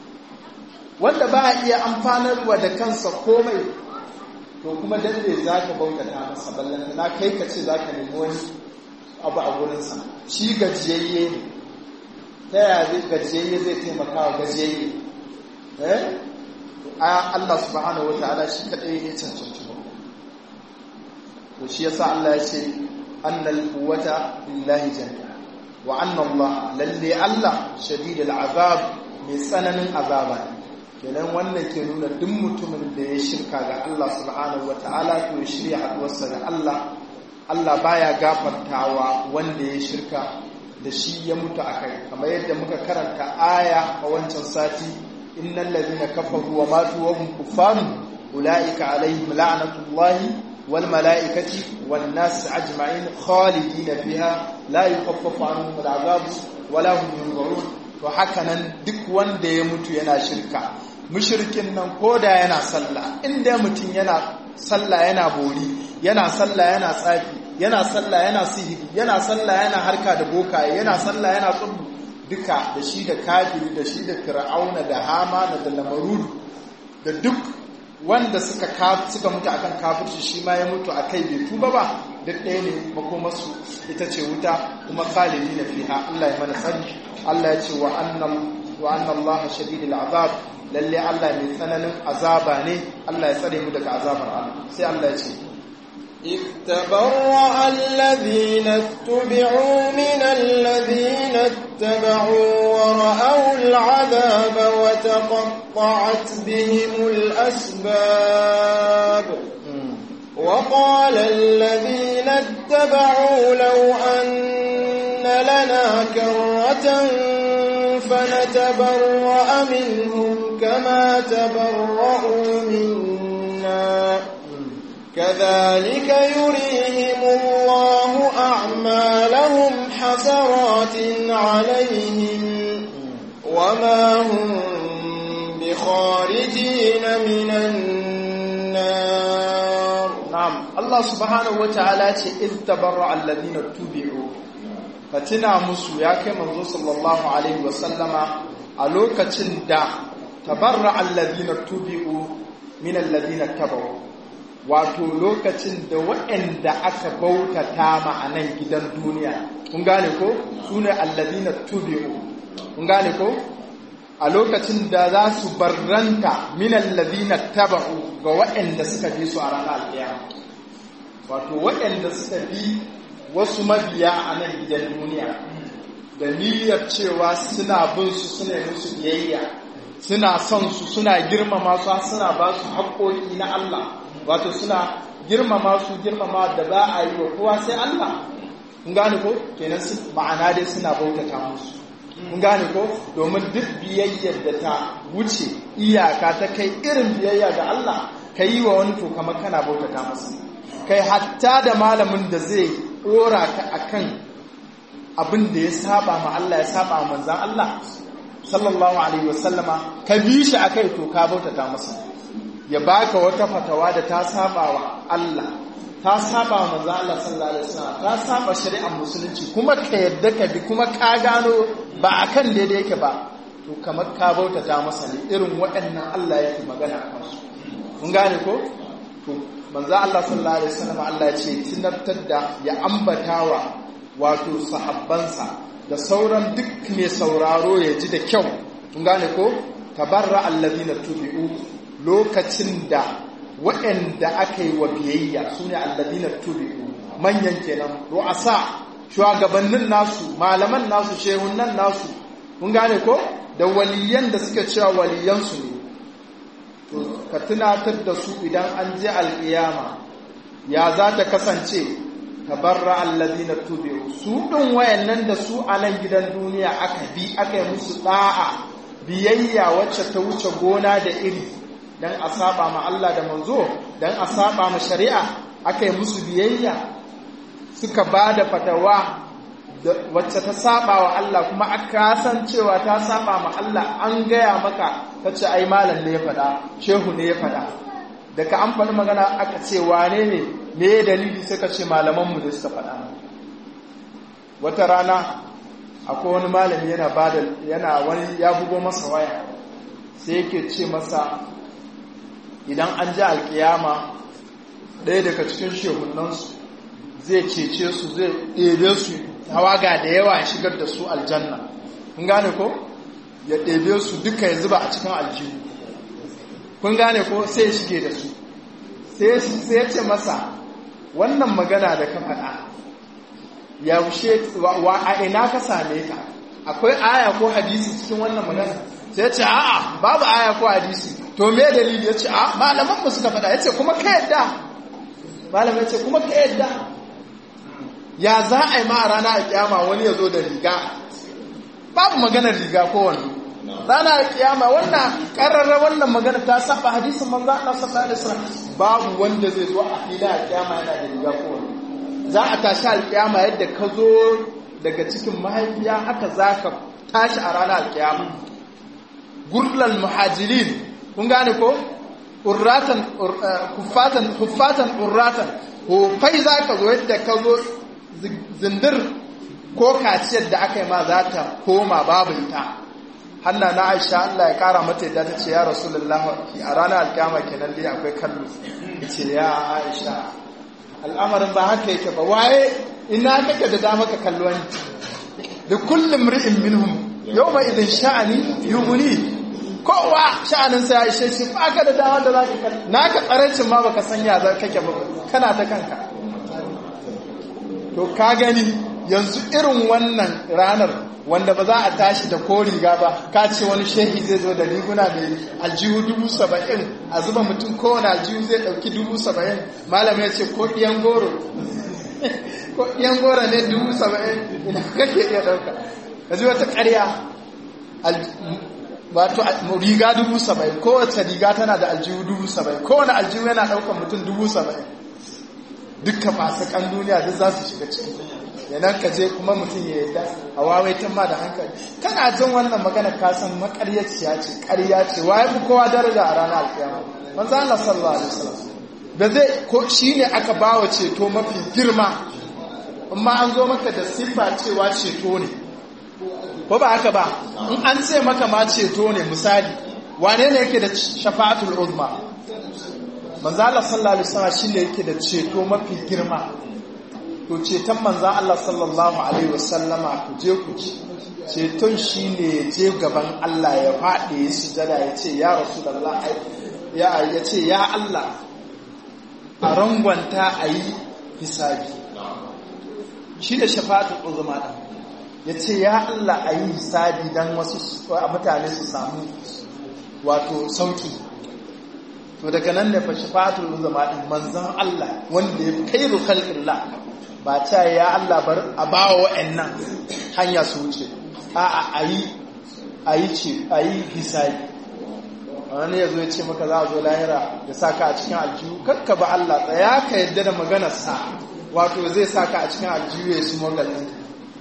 wanda ba a iya amfanarwa da kansa komai to kuma dan ne za ka bautata masa ballanta na kai ka ce za ka nemi wani abu a wurinsa shi gajiyayye ne ta yaya zai gajiyayye zai taimaka wa gajiyayye eh Allah subhanahu wataala shi kadai ya cancanci to shi yasa Allah ya ce annal quwwata lillahi jami'a wa anna Allah lalle Allah shadidul azab mai tsananin azaba kenan wannan ke nuna duk mutumin da ya shirka ga Allah subhanahu wataala to ya shirya haduwarsa da Allah Allah baya gafartawa wanda ya shirka da shi ya mutu akai kamar yadda muka karanta aya a wancan sati innal ladhina kafaru wa matu wa hum kuffarun ulaika alaihim la'natullahi والملائكة والناس أجمعين خالدين فيها لا يخفف عنهم العذاب ولا هم ينظرون وحكنا duk wanda ya mutu yana shirka mushrikin nan koda yana sallah inda mutum yana sallah yana bori yana sallah yana tsafi yana sallah yana sihiri yana sallah yana harka da bokaye yana sallah yana tsubu duka da shi da kafiri da shi da fir'auna da hamana da lamarud da duk wanda suka suka mutu akan kafirci shi ma ya mutu akai bai tuba ba duk ɗaya ne makomarsu ita ce wuta kuma khalidi na fiha Allah ya mana sani Allah ya ce wa annam wa anna Allah shadidul azab lalle Allah mai tsananin azaba ne Allah ya tsare mu daga azabar Allah sai Allah ya ce إذ تبرأ الذين اتبعوا من الذين اتبعوا ورأوا العذاب وتقطعت بهم الأسباب وقال الذين اتبعوا لو أن لنا كرة فنتبرأ منهم كما تبرأوا منا كذلك يريهم الله أعمالهم حسرات عليهم وما هم بخارجين من النار نعم الله سبحانه وتعالى إذ تبرع الذين اتبعوا فتنا مسو يا كما صلى الله عليه وسلم ألوكة دا تبرع الذين اتبعوا من الذين اتبعوا wato lokacin da waɗanda aka bautata ma a nan gidan duniya kun gane ko su ne allazina tubi'u kun gane ko a lokacin da za su barranta min allazina taba'u ga waɗanda suka bi su a ranar alƙiyama wato waɗanda suka bi wasu mabiya a nan gidan duniya da niyyar cewa suna bin su suna musu biyayya suna son su suna girmama su suna ba su haƙoƙi na Allah wato suna girmama su girmama da ba a yi wa kowa sai Allah kun gane ko kenan su ma'ana dai suna bautata musu kun gane ko domin duk biyayyar da ta wuce iyaka ta kai irin biyayya ga Allah ka yi wa wani to kamar kana bautata masa kai hatta da malamin da zai dora ka akan abin da ya saba ma Allah ya saba ma manzan Allah sallallahu alaihi wasallama ka bi shi akai to ka bautata masa ya baka wata fatawa da ta saba wa Allah ta saba wa manzo Allah sallallahu alaihi wasallam ta saba shari'ar musulunci kuma ka yadda ka bi kuma ka gano ba akan daidai yake ba to kamar ka bautata masa ne irin waɗannan Allah yake magana a kansu mun gane ko to manzo Allah sallallahu alaihi wasallam Allah ya ce tunartar da ya ambatawa wato sahabbansa da sauran duk mai sauraro ya ji da kyau mun gane ko tabarra allazina tubi'u lokacin da waɗanda aka yi wa biyayya su ne alladina tubi'u manyan kenan ru'asa shugabannin nasu malaman nasu shehunan nasu mun gane ko da waliyan da suka cewa waliyansu ne to ka tunatar da su idan an je alƙiyama ya za ta kasance tabarra alladina tubi'u su ɗin wayannan da su a nan gidan duniya aka bi aka yi musu ɗa'a biyayya wacce ta wuce gona da iri dan a saba ma Allah da manzo dan a saba ma shari'a aka yi musu biyayya suka ba da fatawa wacce ta saba wa Allah kuma aka san cewa ta saba ma Allah an gaya maka ta ce ai malam ne ya faɗa shehu ne ya faɗa daga an faɗi magana aka ce wane ne me dalili sai ka ce malamanmu da suka faɗa wata rana akwai wani malami yana bada yana wani ya bugo masa waya sai yake ce masa idan an ji alkiyama ɗaya daga cikin shehunansu zai cece su zai ɗebe su tawaga da yawa ya shigar da su aljanna kun gane ko ya ɗebe su duka ya zuba a cikin aljihu kun gane ko sai ya shige da su sai ya ce masa wannan magana da ka faɗa yaushe wa a ina ka same ta akwai aya ko hadisi cikin wannan magana sai ya ce a'a babu aya ko hadisi to me dalili ya ce a malaman mu suka faɗa ya ce kuma ka yadda malamin ya ce kuma ka yadda ya za a yi ma a rana a kiyama wani ya zo da riga babu maganar riga ko wani rana a kiyama wannan kararra wannan magana ta saba hadisin manzo Allah sallallahu alaihi wasallam babu wanda zai zo a fila a kiyama yana da riga ko wani za a tashi alkiyama yadda ka zo daga cikin mahaifiya haka za ka tashi a ranar alkiyama gurlal muhajirin kun gane ko urratan kuffatan kuffatan urratan hufai za ka zo yadda ka zo zindir ko kaciyar da aka yi ma za ta koma babu ita hanna na aisha Allah ya kara mata yadda ta ce ya rasulullah a ranar alkiyama kenan dai akwai kallo ce ya aisha al'amarin ba haka yake ba waye ina kake da dama ka kallo ni da kullum ri'in minhum yawma idin sha'ani yughni kowa sha'anin sa ya ishe shi ba ka da dama da zaka kallo naka tsarancin ma baka sanya za kake ba kana ta kanka to ka gani yanzu irin wannan ranar wanda ba za a tashi da ko riga ba ka ce wani shehi zai zo da riguna da aljihu dubu saba'in a zuba mutum kowane aljihu zai ɗauki dubu saba'in malam ya ce ko ɗiyan goro ko ɗiyan goro ne dubu saba'in ina kake iya ɗauka ka ji wata ƙarya wato riga dubu saba'in kowace riga tana da aljihu dubu saba'in kowane aljihu yana ɗaukar mutum dubu saba'in dukkan masu kan duniya duk za su shiga ciki yanan ka je kuma mutum ya yadda a wawaitan ma da hankali kana jin wannan magana ka san makaryaciya ce ƙarya ce waye fi kowa daraja a ranar alƙiyama manzo Allah sallallahu alaihi wasallam da zai ko shine aka bawa ceto mafi girma amma an zo maka da sifa cewa ceto ne ko ba haka ba in an ce maka ma ceto ne misali wane ne yake da shafa'atul uzma manzo Allah sallallahu alaihi wasallam shine yake da ceto mafi girma to ceton manzan Allah sallallahu Alaihi wasallama ku je ku ci ceton shi ne ya je gaban Allah ya faɗi ya sujada ya ce ya rasu da Allah ya ce ya Allah a rangwanta a yi hisabi shi da shafa'atul uzma ɗan ya ce ya Allah a yi hisabi don wasu mutane su samu wato sauki to daga nan ne fa shafa'atul uzma ɗin manzan Allah wanda ya kai khalqillah ba ta ya Allah bar a ba wa wa'annan hanya su wuce a a yi a yi ce a yi hisabi wani ya zo ya ce maka za a zo lahira ya sa ka a cikin aljihu kakka ba Allah tsaya ka yadda da maganarsa wato zai sa ka a cikin aljihu ya su magalin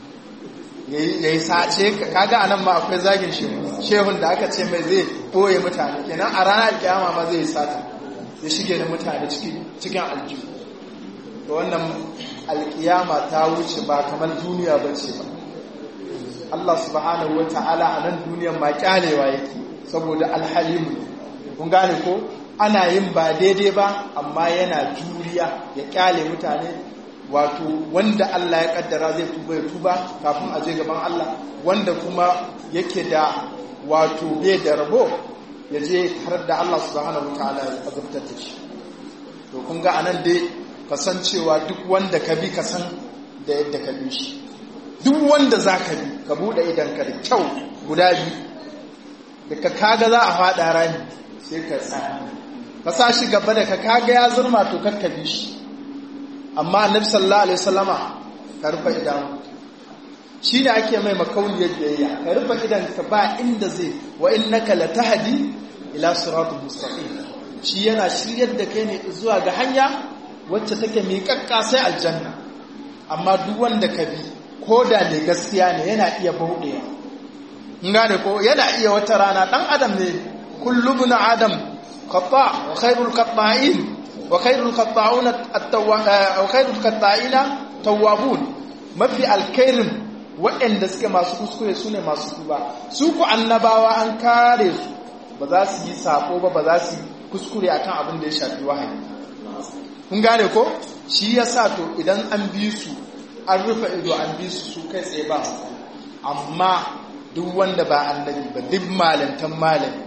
ya yi sace ka kaga anan ma akwai zagin shehun da aka ce mai zai ɓoye mutane kenan a ranar kiyama ma zai sata ya shige da mutane cikin aljihu da wannan alkiyama ta wuce ba kamar duniya ba ce ba Allah subhanahu wa ta'ala a nan duniyan ma kyalewa yake saboda alhalimu kun gane ko ana yin ba daidai ba amma yana juriya ya kyale mutane wato wanda Allah ya kaddara zai tuba ya tuba kafin a je gaban Allah wanda kuma yake da wato bai da rabo ya je har da Allah subhanahu wa ta'ala ya azabtar da shi to kun ga anan dai kasancewa duk wanda ka bi ka san da yadda ka bi shi duk wanda za ka bi ka buɗe idanka da kyau guda biyu da ka kaga za a faɗa rani sai ka tsaya ka sa shi gaba da ka kaga ya zurma to kakka bi shi amma annabi sallallahu alaihi wasallama ka rufe idanu shi ne ake mai makauniyar biyayya ka rufe idanka ba inda zai wa innaka latahdi ila siratul mustaqim shi yana shiryar da kai ne zuwa ga hanya wacce take miƙaƙƙa sai aljanna amma duk wanda ka bi ko da ne gaskiya ne yana iya bauɗewa in gane ko yana iya wata rana ɗan adam ne kullu bin adam khata wa khairul qata'in wa khairul qata'una wa khairul qata'ina tawwabun mafi alkhairin waɗanda suke masu kuskure su ne masu tuba su ku annabawa an kare su ba za su yi sako ba ba za su yi kuskure akan abin da ya shafi wahayi kun gane ko shi ya sa to idan an bi su an rufe ido an bi su su kai tsaye ba amma duk wanda ba annabi ba duk malantan malami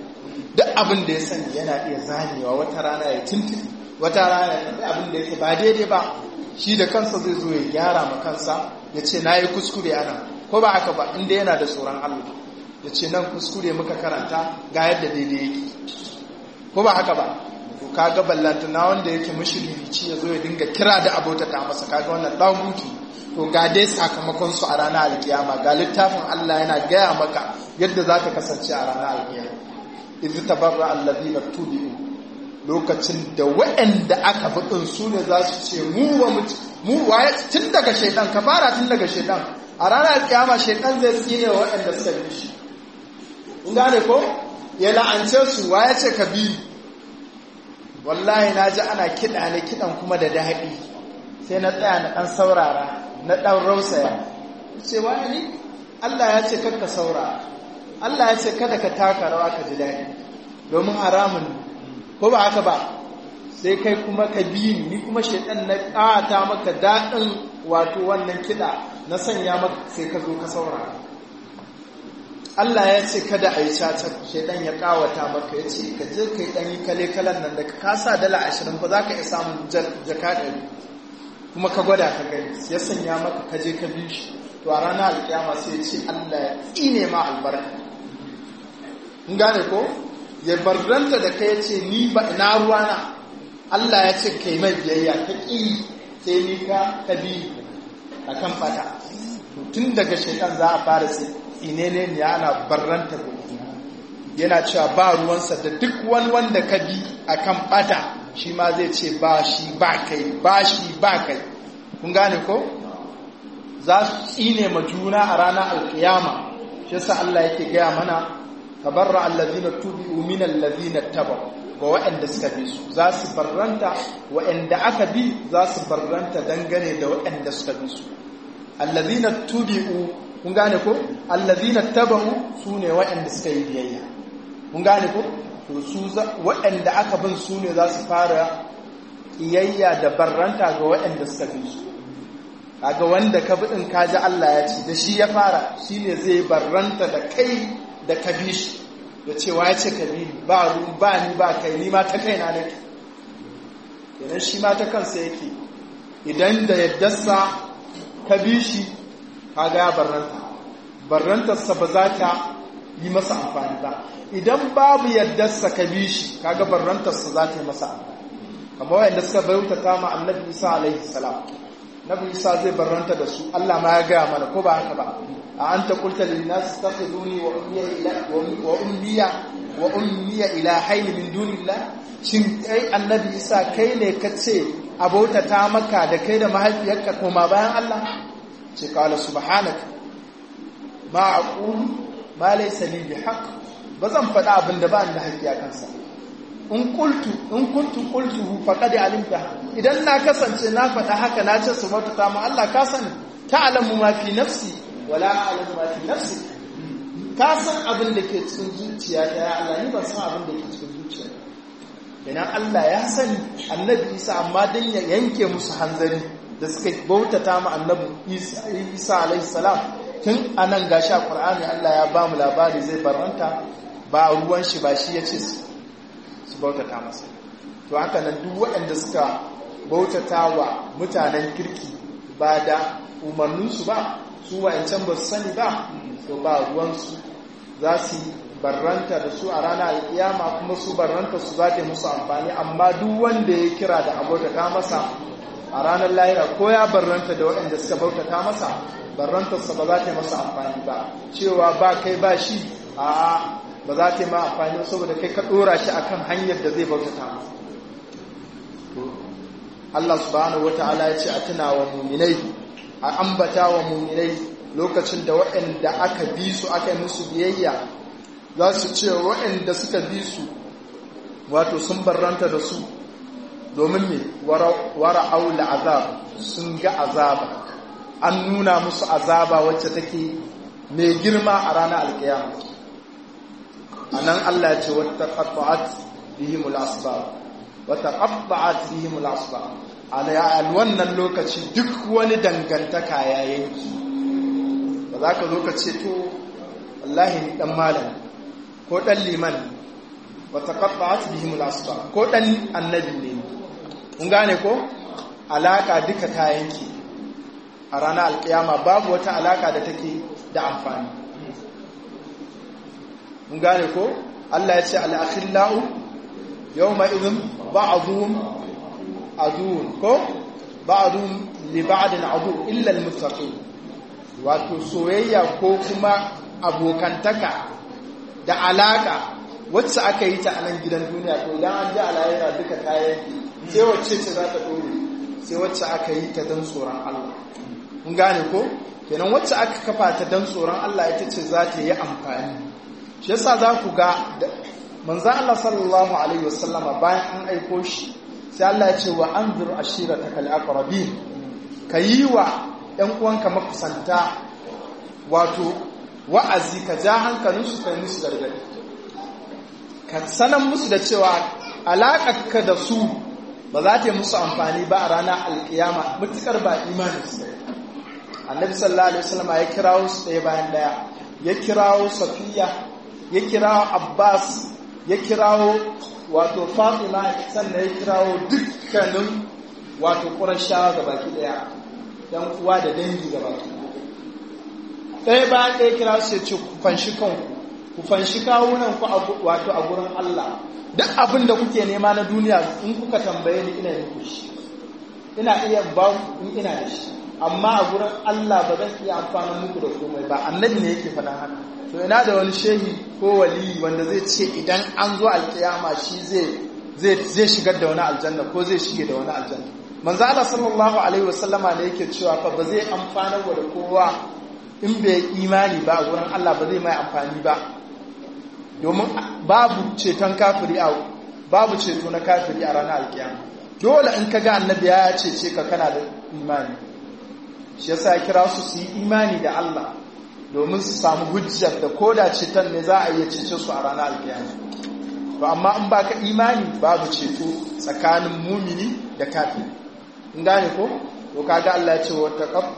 duk abin da ya sani yana iya zanewa wata rana ya tuntuni wata rana ya tafi abin da yake ba daidai ba shi da kansa zai zo ya gyara ma kansa ya ce na yi kuskure ana ko ba haka ba inda yana da tsoron Allah ya ce nan kuskure muka karanta ga yadda daidai yake ko ba haka ba to kaga ballantana wanda yake mushrici ya zo ya dinga kira da abota ta masa kaga wannan dan hutu to ga dai sakamakon su a ranar alkiyama ga littafin Allah yana gaya maka yadda zaka kasance a ranar alkiyama idh tabarra alladhina tubi'u lokacin da waɗanda aka bi din su ne za su ce mu ba mu mu waye tun daga shaidan ka fara tun daga shaidan a ranar alkiyama shaidan zai tsine wa waɗanda suka bi shi in gane ko ya la'ance su waye ce ka bi wallahi na ji ana kiɗa ne kiɗan kuma da daɗi sai na tsaya na ɗan saurara na ɗan rausaya ce waye ni Allah ya ce kakka saurara Allah ya ce kada ka taka rawa ka ji daɗi domin haramun ko ba haka ba sai kai kuma ka bi ni kuma shaidan na ƙata maka daɗin wato wannan kiɗa na sanya maka sai ka zo ka saurara Allah ya ce kada a yi caca shaidan ya kawata maka ya ce ka je ka yi ɗanyi kale-kalen nan da ka sa dala ashirin ba za ka iya samun jaka ɗari kuma ka gwada ka gani ya sanya maka ka je ka bi shi to a ranar alkiyama sai ya ce Allah ya tsine ma albarka in gane ko ya barranta da ka ya ce ni ba ina ruwana Allah ya ce kai mai biyayya ka ƙi sai ni ka ka bi a kan fata tun daga shaidan za a fara sai inene ne ana barranta yana cewa ba ruwansa da duk wani wanda ka bi a kan bata shi ma zai ce ba shi ba kai ba shi ba kai kun gane ko za su tsine ma juna a ranar alkiyama shi yasa Allah yake gaya mana tabarra allazina tubi'u min allazina taba ga waɗanda suka bi su za su barranta waɗanda aka bi za su barranta dangane da waɗanda suka bi su allazina tubi'u kun gane ko allazina tabahu sune waɗanda suka yi biyayya kun gane ko to su waɗanda aka bin su ne za su fara kiyayya da barranta ga waɗanda suka bi su kaga wanda ka bi din kaji Allah ya ce da shi ya fara shine zai barranta da kai da ka bi shi da cewa ya ce ka bi ba ru ba ni ba kai ni ma ta kaina nake kenan shi ma ta kansa yake idan da yaddarsa ka bi shi kaga ya barranta barrantarsa ba za ta yi masa amfani ba idan babu yaddarsa ka bi shi kaga barrantarsa za ta yi masa amfani kamar wayanda suka bautata ma annabi isa alaihi salam nabi isa zai barranta da su Allah ma ya gaya mana ko ba haka ba a anta qulta lin nas takhuduni wa ummiya ila wa ummiya wa ummiya ilahayn min dunillah shin kai annabi isa kai ne ka ce abautata maka da kai da mahaifiyarka koma bayan Allah ce kala subhanaka ma aqulu ma laysa li bihaq bazan faɗa abin da ba ni da haƙƙi a kansa in qultu in kuntu qultuhu faqad alimta idan na kasance na faɗa haka na ce su ta mu Allah ka sani ta'lamu ma fi nafsi wala a'lamu ma fi nafsi ka san abin da ke cikin zuciya ta ya Allah ni ban san abin da ke cikin zuciya idan Allah ya sani annabi Isa amma dan ya yanke musu hanzari da suka bautata mu annabi Isa alaihi salam tun anan gashi a Qur'ani Allah ya ba mu labari zai barranta ba ruwan shi ba shi ya ce su bautata masa to haka nan duk waɗanda suka bautata wa mutanen kirki ba da umarninsu ba su wa'ancan ba su sani ba to ba ruwansu za su barranta da su a ranar alkiyama kuma su barranta su za ta musu amfani amma duk wanda ya kira da abotata masa a ranar lahira ko ya barranta da waɗanda suka bautata masa barrantarsa ba za ta masa amfani ba cewa ba kai ba shi a ba za ta yi ma amfani saboda kai ka ɗora shi akan hanyar da zai bautata masa Allah subhanahu wata'ala ya ce a tuna wa muminai a ambata wa muminai lokacin da waɗanda aka bi su aka yi musu biyayya za su ce waɗanda suka bi su wato sun barranta da su domin ne wara aula azab sun ga azaba an nuna musu azaba wacce take mai girma a ranar alkiyama a nan Allah ce wata qatta'at bihimul asbab wata qatta'at bihimul asbab a wannan lokaci duk wani dangantaka ya yanki ba za ka zo ka ce to wallahi ni dan malam ko dan liman wa taqatta'at bihim al-asbab ko dan annabi ne kun gane ko alaka duka ta yanke a ranar alkiyama babu wata alaka da take da amfani mun gane ko Allah ya ce al-akhillau yawma idhin ba'dhum adun ko ba'dhum li ba'din adu illa al-muttaqin wato soyayya ko kuma abokantaka da alaka wacce aka yi ta a nan gidan duniya to idan an ji alayira duka kayan sai wacce ce za ta dore sai wacce aka yi ta don tsoron Allah mun gane ko kenan wacce aka kafa ta don tsoron Allah ita ce za ta yi amfani shi yasa za ku ga manzan Allah sallallahu alaihi wasallama bayan an aiko shi sai Allah ya ce wa anzur ashirataka al-aqrabin kayi wa ɗan uwanka makusanta wato wa'azi ka ja hankalinsu kai musu gargadi ka sanan musu da cewa alaƙarka da su ba za ta yi musu amfani ba a ranar alƙiyama mutukar ba imanin su ɗaya annabi sallallahu alaihi wasallam ya kirawo su ɗaya bayan ɗaya ya kirawo safiya ya kirawo abbas ya kirawo wato fatima sannan ya kirawo dukkanin wato ƙurashawa ga baki ɗaya dan uwa da dangi ga baki ɗaya bayan ɗaya kira su ya ce ku fanshi kanku ku fanshi kawunan ku wato a gurin Allah duk abin da kuke nema na duniya in kuka tambaye ni ina muku shi ina iya ba in ina da shi amma a gurin Allah ba zan iya amfana muku da komai ba annabi ne yake faɗan haka to ina da wani shehi ko wali wanda zai ce idan an zo alkiyama shi zai zai shigar da wani aljanna ko zai shige da wani aljanna manzo Allah sallallahu alaihi wasallama ne yake cewa fa ba zai amfana wa da kowa in bai imani ba a gurin Allah ba zai mai amfani ba domin babu ceton kafiri a babu ceto na kafiri a ranar alkiyama dole in ka ga annabi ya cece ka kana da imani shi yasa ya kira su su yi imani da Allah domin su samu hujjar da koda ceton ne za a iya cece su a ranar alkiyama to amma in baka imani babu ceto tsakanin mumini da kafiri in gane ko to kaga Allah ya ce wa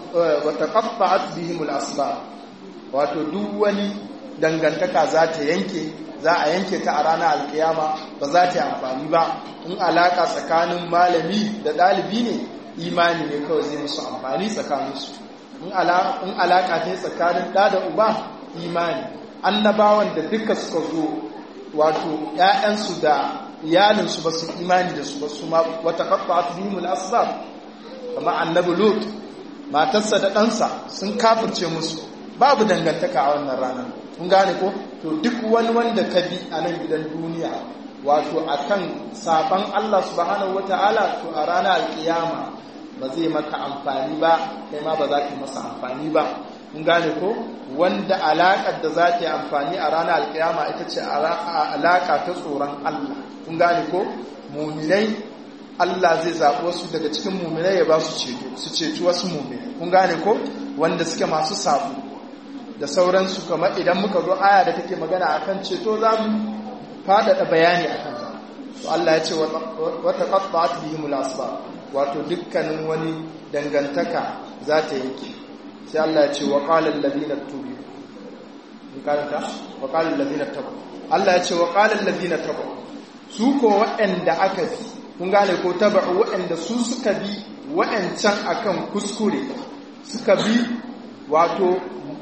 taqaffa'at bihimul asbab wato duk wani dangantaka za ta yanke za a yanke ta a ranar alkiyama ba za ta yi amfani ba in alaka tsakanin malami da ɗalibi ne imani ne kawai zai musu amfani tsakaninsu in alaka ta tsakanin ɗa da uba imani annabawan da duka suka zo wato ‘ya'yansu da iyalinsu ba su imani da su ba su ma wata kafa a tuhimul asbab kama annabi lut matarsa da ɗansa sun kafirce musu babu dangantaka a wannan ranar kun gane ko to duk wani wanda ka bi a nan gidan duniya wato akan saban Allah subhanahu wata'ala to a ranar alkiyama ba zai maka amfani ba kai ma ba za ka masa amfani ba kun gane ko wanda alaƙar da za ta yi amfani a ranar alkiyama ita ce alaƙa ta tsoron Allah kun gane ko muminai Allah zai zaɓi wasu daga cikin muminai ya ba su ceto su ceci wasu muminai kun gane ko wanda suke masu sabu da sauransu kamar idan muka zo aya da take magana akan ceto za mu faɗaɗa bayani a kan to Allah ya ce wata qatta'at bihimul asbab wato dukkanin wani dangantaka za ta yanke sai Allah ya ce wa qala alladhina tubu in karanta wa qala alladhina tabu Allah ya ce wa qala alladhina tabu su ko waɗanda aka bi kun gane ko taba'u waɗanda su suka bi waɗancan akan kuskure suka bi wato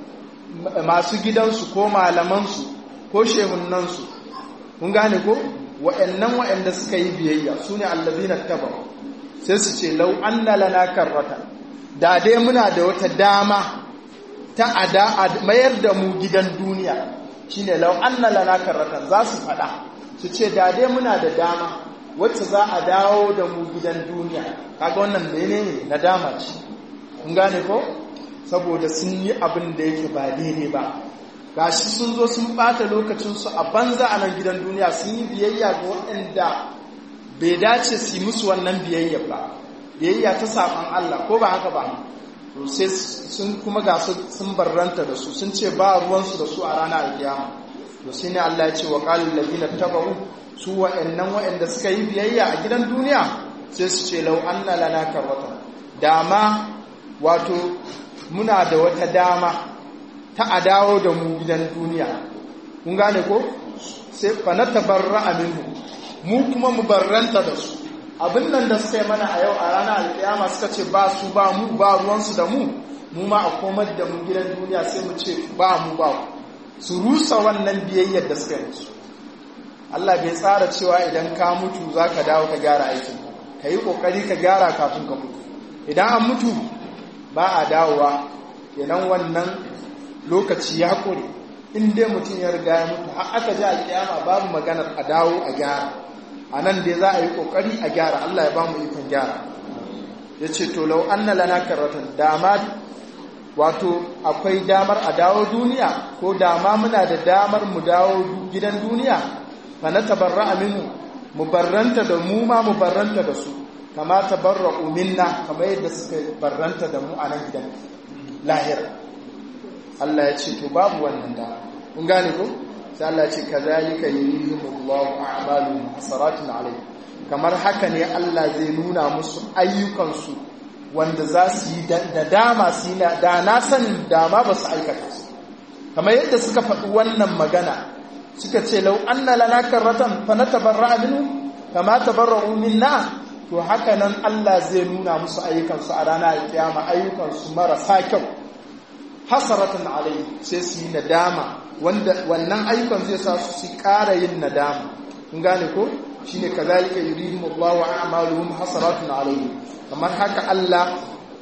masu gidansu ko malamansu ko shehunansu kun gane ko waɗannan waɗanda suka yi biyayya su ne allazina taba'u sai su ce lau anna lana karrata da dai muna da wata dama ta ada mayar da mu gidan duniya shine lau anna lana karrata za su faɗa su ce da dai muna da dama wacce za a dawo da mu gidan duniya kaga wannan menene na dama ce kun gane ko saboda sun yi abin da yake ba daidai ba gashi sun zo sun bata lokacinsu a banza a nan gidan duniya sun yi biyayya ga waɗanda bai dace su yi musu wannan biyayya ba biyayya ta saɓan Allah ko ba haka ba to sai sun kuma ga sun barranta da su sun ce ba ruwansu da su a ranar alkiyama to sai ne Allah ya ce wa qalul ladina tabu su wa'annan wa'anda suka yi biyayya a gidan duniya sai su ce lau anna lana karwata dama wato muna da wata dama ta a dawo da mu gidan duniya kun gane ko sai fa na tabarra'a minhu mu kuma mu barranta da su abin nan da suka yi mana a yau a ranar alƙiyama suka ce ba su ba mu ba ruwansu da mu mu ma a komar da mu gidan duniya sai mu ce ba mu ba su rusa wannan biyayyar da suka yi musu Allah bai tsara cewa idan ka mutu za ka dawo ka gyara aikin ka yi ƙoƙari ka gyara kafin ka mutu idan an mutu ba a dawowa kenan wannan lokaci ya ƙure in dai mutum ya riga ya mutu har aka ji alƙiyama babu maganar a dawo a gyara a nan dai za a yi ƙoƙari a gyara Allah ya ba mu ikon gyara ya ce to lau an na lana karatan dama wato akwai damar a dawo duniya ko dama muna da damar mu dawo gidan duniya fa na tabarra minhu mu barranta da mu ma mu barranta da su kama tabarra minna kamar yadda suka barranta da mu a nan gidan lahira Allah ya ce to babu wannan da kun gane ko sai Allah ya ce kazalika yurihimullahu a'maluhum hasaratun alayhi kamar haka ne Allah zai nuna musu ayyukansu wanda za su yi da dama su yi da na sanin dama ba su aikata su kamar yadda suka faɗi wannan magana suka ce lau anna lana karratan fa natabarra minhu kama tabarra'u minna to haka nan Allah zai nuna musu ayyukansu a ranar kiyama ayyukansu marasa kyau hasaratan alai sai su yi nadama wanda wannan ayyukan zai sa su su ƙara yin nadama kun gane ko shine kazalika yurihim Allah wa a'maluhum hasaratun alayhi kamar haka Allah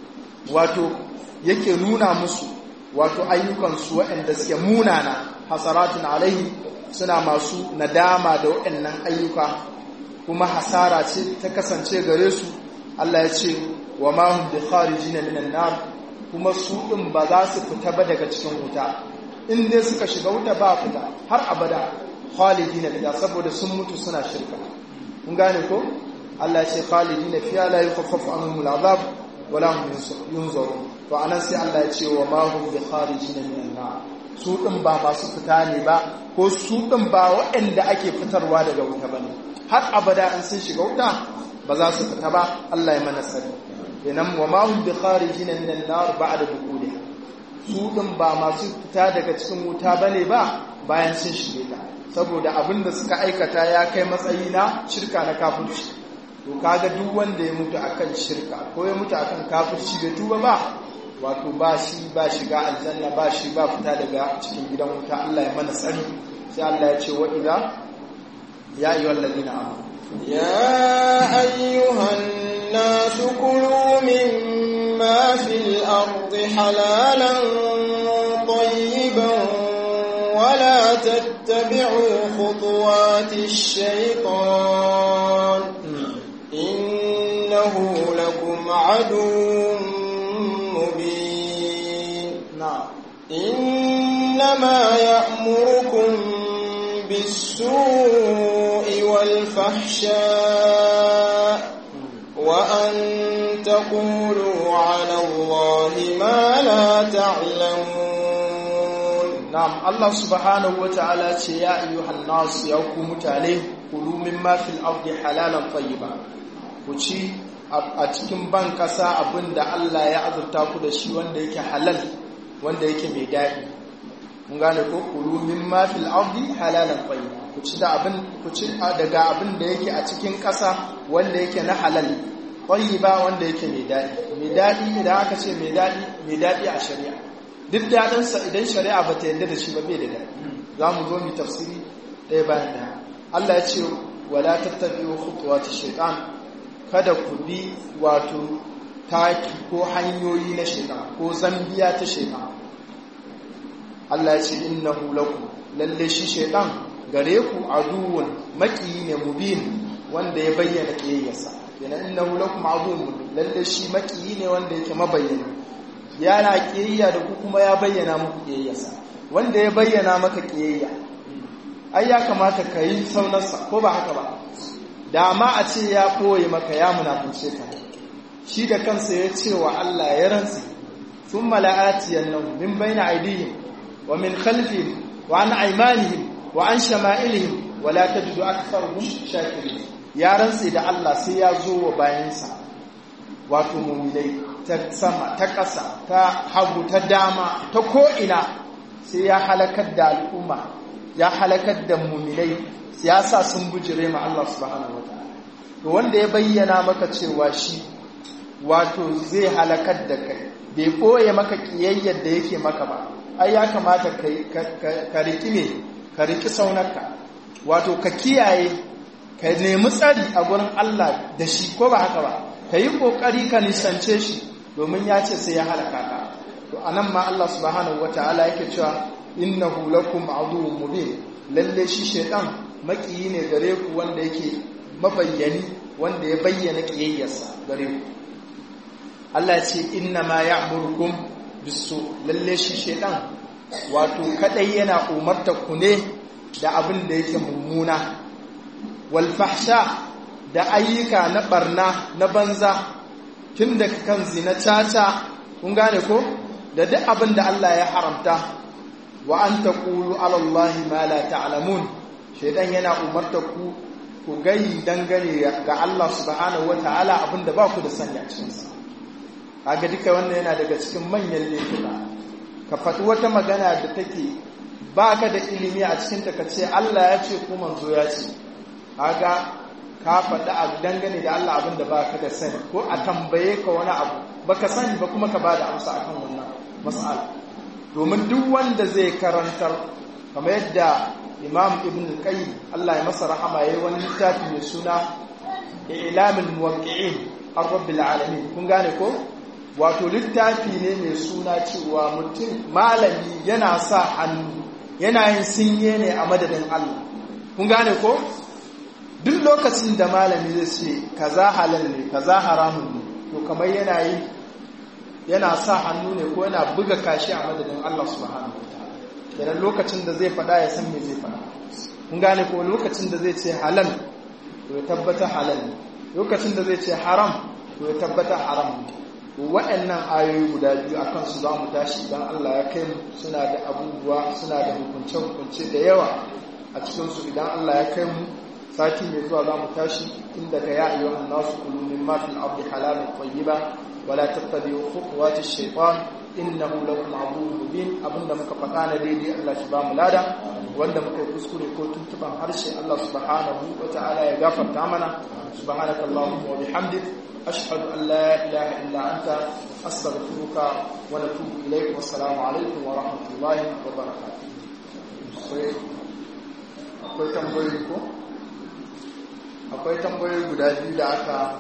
wato yake nuna musu wato ayyukan su waɗanda suke munana hasaratun alayhi suna masu nadama da waɗannan ayyuka kuma hasara ce ta kasance gare su Allah ya ce wa ma hum bi kharijin minan nar kuma su din ba za su fita ba daga cikin wuta in dai suka shiga wuta ba fita har abada khalidina fiha saboda sun mutu suna shirka kun gane ko Allah ya ce khalidina fiha la yukhaffafu anhum al'azab wa la hum yunzarun to anan sai Allah ya ce wa ma hum bi kharijina minan nar su din ba masu fita ne ba ko su din ba waɗanda ake fitarwa daga wuta bane har abada in sun shiga wuta ba za su fita ba Allah ya mana sani kenan wa ma hum bi kharijina minan nar ba'da dukuliha su din ba masu fita daga cikin wuta bane ba bayan sun shige ta saboda abin da suka aikata ya kai matsayi na shirka na kafirci to kaga duk wanda ya mutu akan shirka ko ya mutu akan kafirci bai tuba ba wato ba shi ba shiga aljanna ba shi ba fita daga cikin gidan wuta Allah ya mana tsari sai Allah ya ce wa idza ya ayyuhal ladina amanu يا أيها الناس كلوا مما في الأرض حلالا طيبا ولا تتبعوا خطوات الشيطان إنه لكم عدو مبين na'am إنما يأمركم بالسوء والفحشاء وأن تقولوا على الله ما لا تعلمون na'am Allah subhanahu wata'ala ce ya ayyuhan nas ya ku mutane kulu mimma fil ardi halalan tayyiba ku ci a cikin ban kasa abinda Allah ya azurta ku da shi wanda yake halal wanda yake mai daɗi mun gane ko kulu mimma fil ardi halalan tayyiba ku ci da abin ku ci daga abin da yake a cikin kasa wanda yake na halal tayyiba wanda yake mai daɗi mai daɗi idan aka ce mai daɗi mai daɗi a shari'a duk daɗinsa idan shari'a ba ta yadda da shi ba bai da daɗi za mu zo mu tafsiri ɗaya bayan ɗaya Allah ya ce wala tattabi'u khutuwati shaytan kada ku bi wato taki ko hanyoyi na shaytan ko zambiya ta shaytan Allah ya ce innahu lakum lalle shi shaytan gare ku aduwwun makiyi ne mubin wanda ya bayyana kiyayyarsa yana innahu lakum aduwwun lalle shi makiyi ne wanda yake mabayyana yana kiyayya da ku kuma ya bayyana muku kiyayyarsa wanda ya bayyana maka kiyayya ai ya kamata ka yi saunarsa ko ba haka ba da ma a ce ya ɓoye maka ya munafunce ka shi da kansa ya ce wa Allah ya rantsi sun mala'atiyan nan min bayna aidihim wa min khalfihim wa an aimanihim wa an shama'ilihim wa la tajidu aktharuhum shakirin ya rantsi da Allah sai ya zo wa bayansa wato mu'minai ta sama ta ƙasa ta hagu ta dama ta ko'ina sai ya halakar da al'umma ya halakar da muminai ya sa sun bujire ma Allah subhanahu wataala to wanda ya bayyana maka cewa shi wato zai halakar da kai bai koye maka kiyayyar da yake maka ba ai ya kamata ka riki ne ka riki saunarka wato ka kiyaye ka nemi tsari a gurin Allah da shi ko ba haka ba ka yi kokari ka nisance shi domin ya ce sai ya halaka ka to anan ma Allah subhanahu wataala yake cewa innahu lakum aduwwun mubin lalle shi shaytan makiyi ne gare ku wanda yake mabayyani wanda ya bayyana kiyayyarsa gare ku Allah ya ce inna ma ya'murukum bisu lalle shi shaytan wato kadai yana umarta ku ne da abin da yake mummuna wal fahsha da ayyuka na barna na banza tun daga kan zina caca kun gane ko da duk abin da Allah ya haramta wa an taqulu ala Allah ma la ta'lamun shaytan yana umarta ku ku gai dangane ga Allah subhanahu wataala abin da ba ku da sanya cikin sa kaga duka wannan yana daga cikin manyan laifuka ka faɗi wata magana da take baka da ilimi a cikin ta kace Allah ya ce ko manzo ya ce kaga ka faɗi a dangane da Allah abin da ba ka da sani ko a tambaye ka wani abu ba ka sani ba kuma ka ba da amsa akan wannan mas'ala domin duk wanda zai karantar kamar yadda imam ibn qayyim Allah ya masa rahama yayi wani littafi mai suna ilamul muwaqqi'in ar-rabbil alamin kun gane ko wato littafi ne mai suna cewa mutum malami yana sa hannu yana yin sinye ne a madadin Allah kun gane ko duk lokacin da malami zai ce kaza halal ne kaza haramun ne to kamar yana yi yana sa hannu ne ko yana buga kashi a madadin Allah subhanahu wataala kenan lokacin da zai faɗa ya san me zai faɗa kun gane ko lokacin da zai ce halal to ya tabbata halal ne lokacin da zai ce haram to ya tabbata haram ne waɗannan ayoyi guda biyu a kansu za mu tashi idan Allah ya kai mu suna da abubuwa suna da hukunce-hukunce da yawa a cikinsu idan Allah ya kai mu sati mai zuwa za mu tashi tun daga ya iya wani nasu kulumin mafin abu halalin kwayiba wala tattabi khutuwati shaytan innahu lakum aduwwun mubin abinda muka faɗa na daidai Allah shi ba mu lada wanda muka yi kuskure ko tuntuban harshe Allah subhanahu wa ta'ala ya gafarta mana subhanaka allahumma wa bihamdik ashhadu an la ilaha illa anta astaghfiruka wa natubu ilayk wa assalamu alaikum wa rahmatullahi wa barakatuh akwai tambayoyi ko akwai tambayoyi guda biyu da aka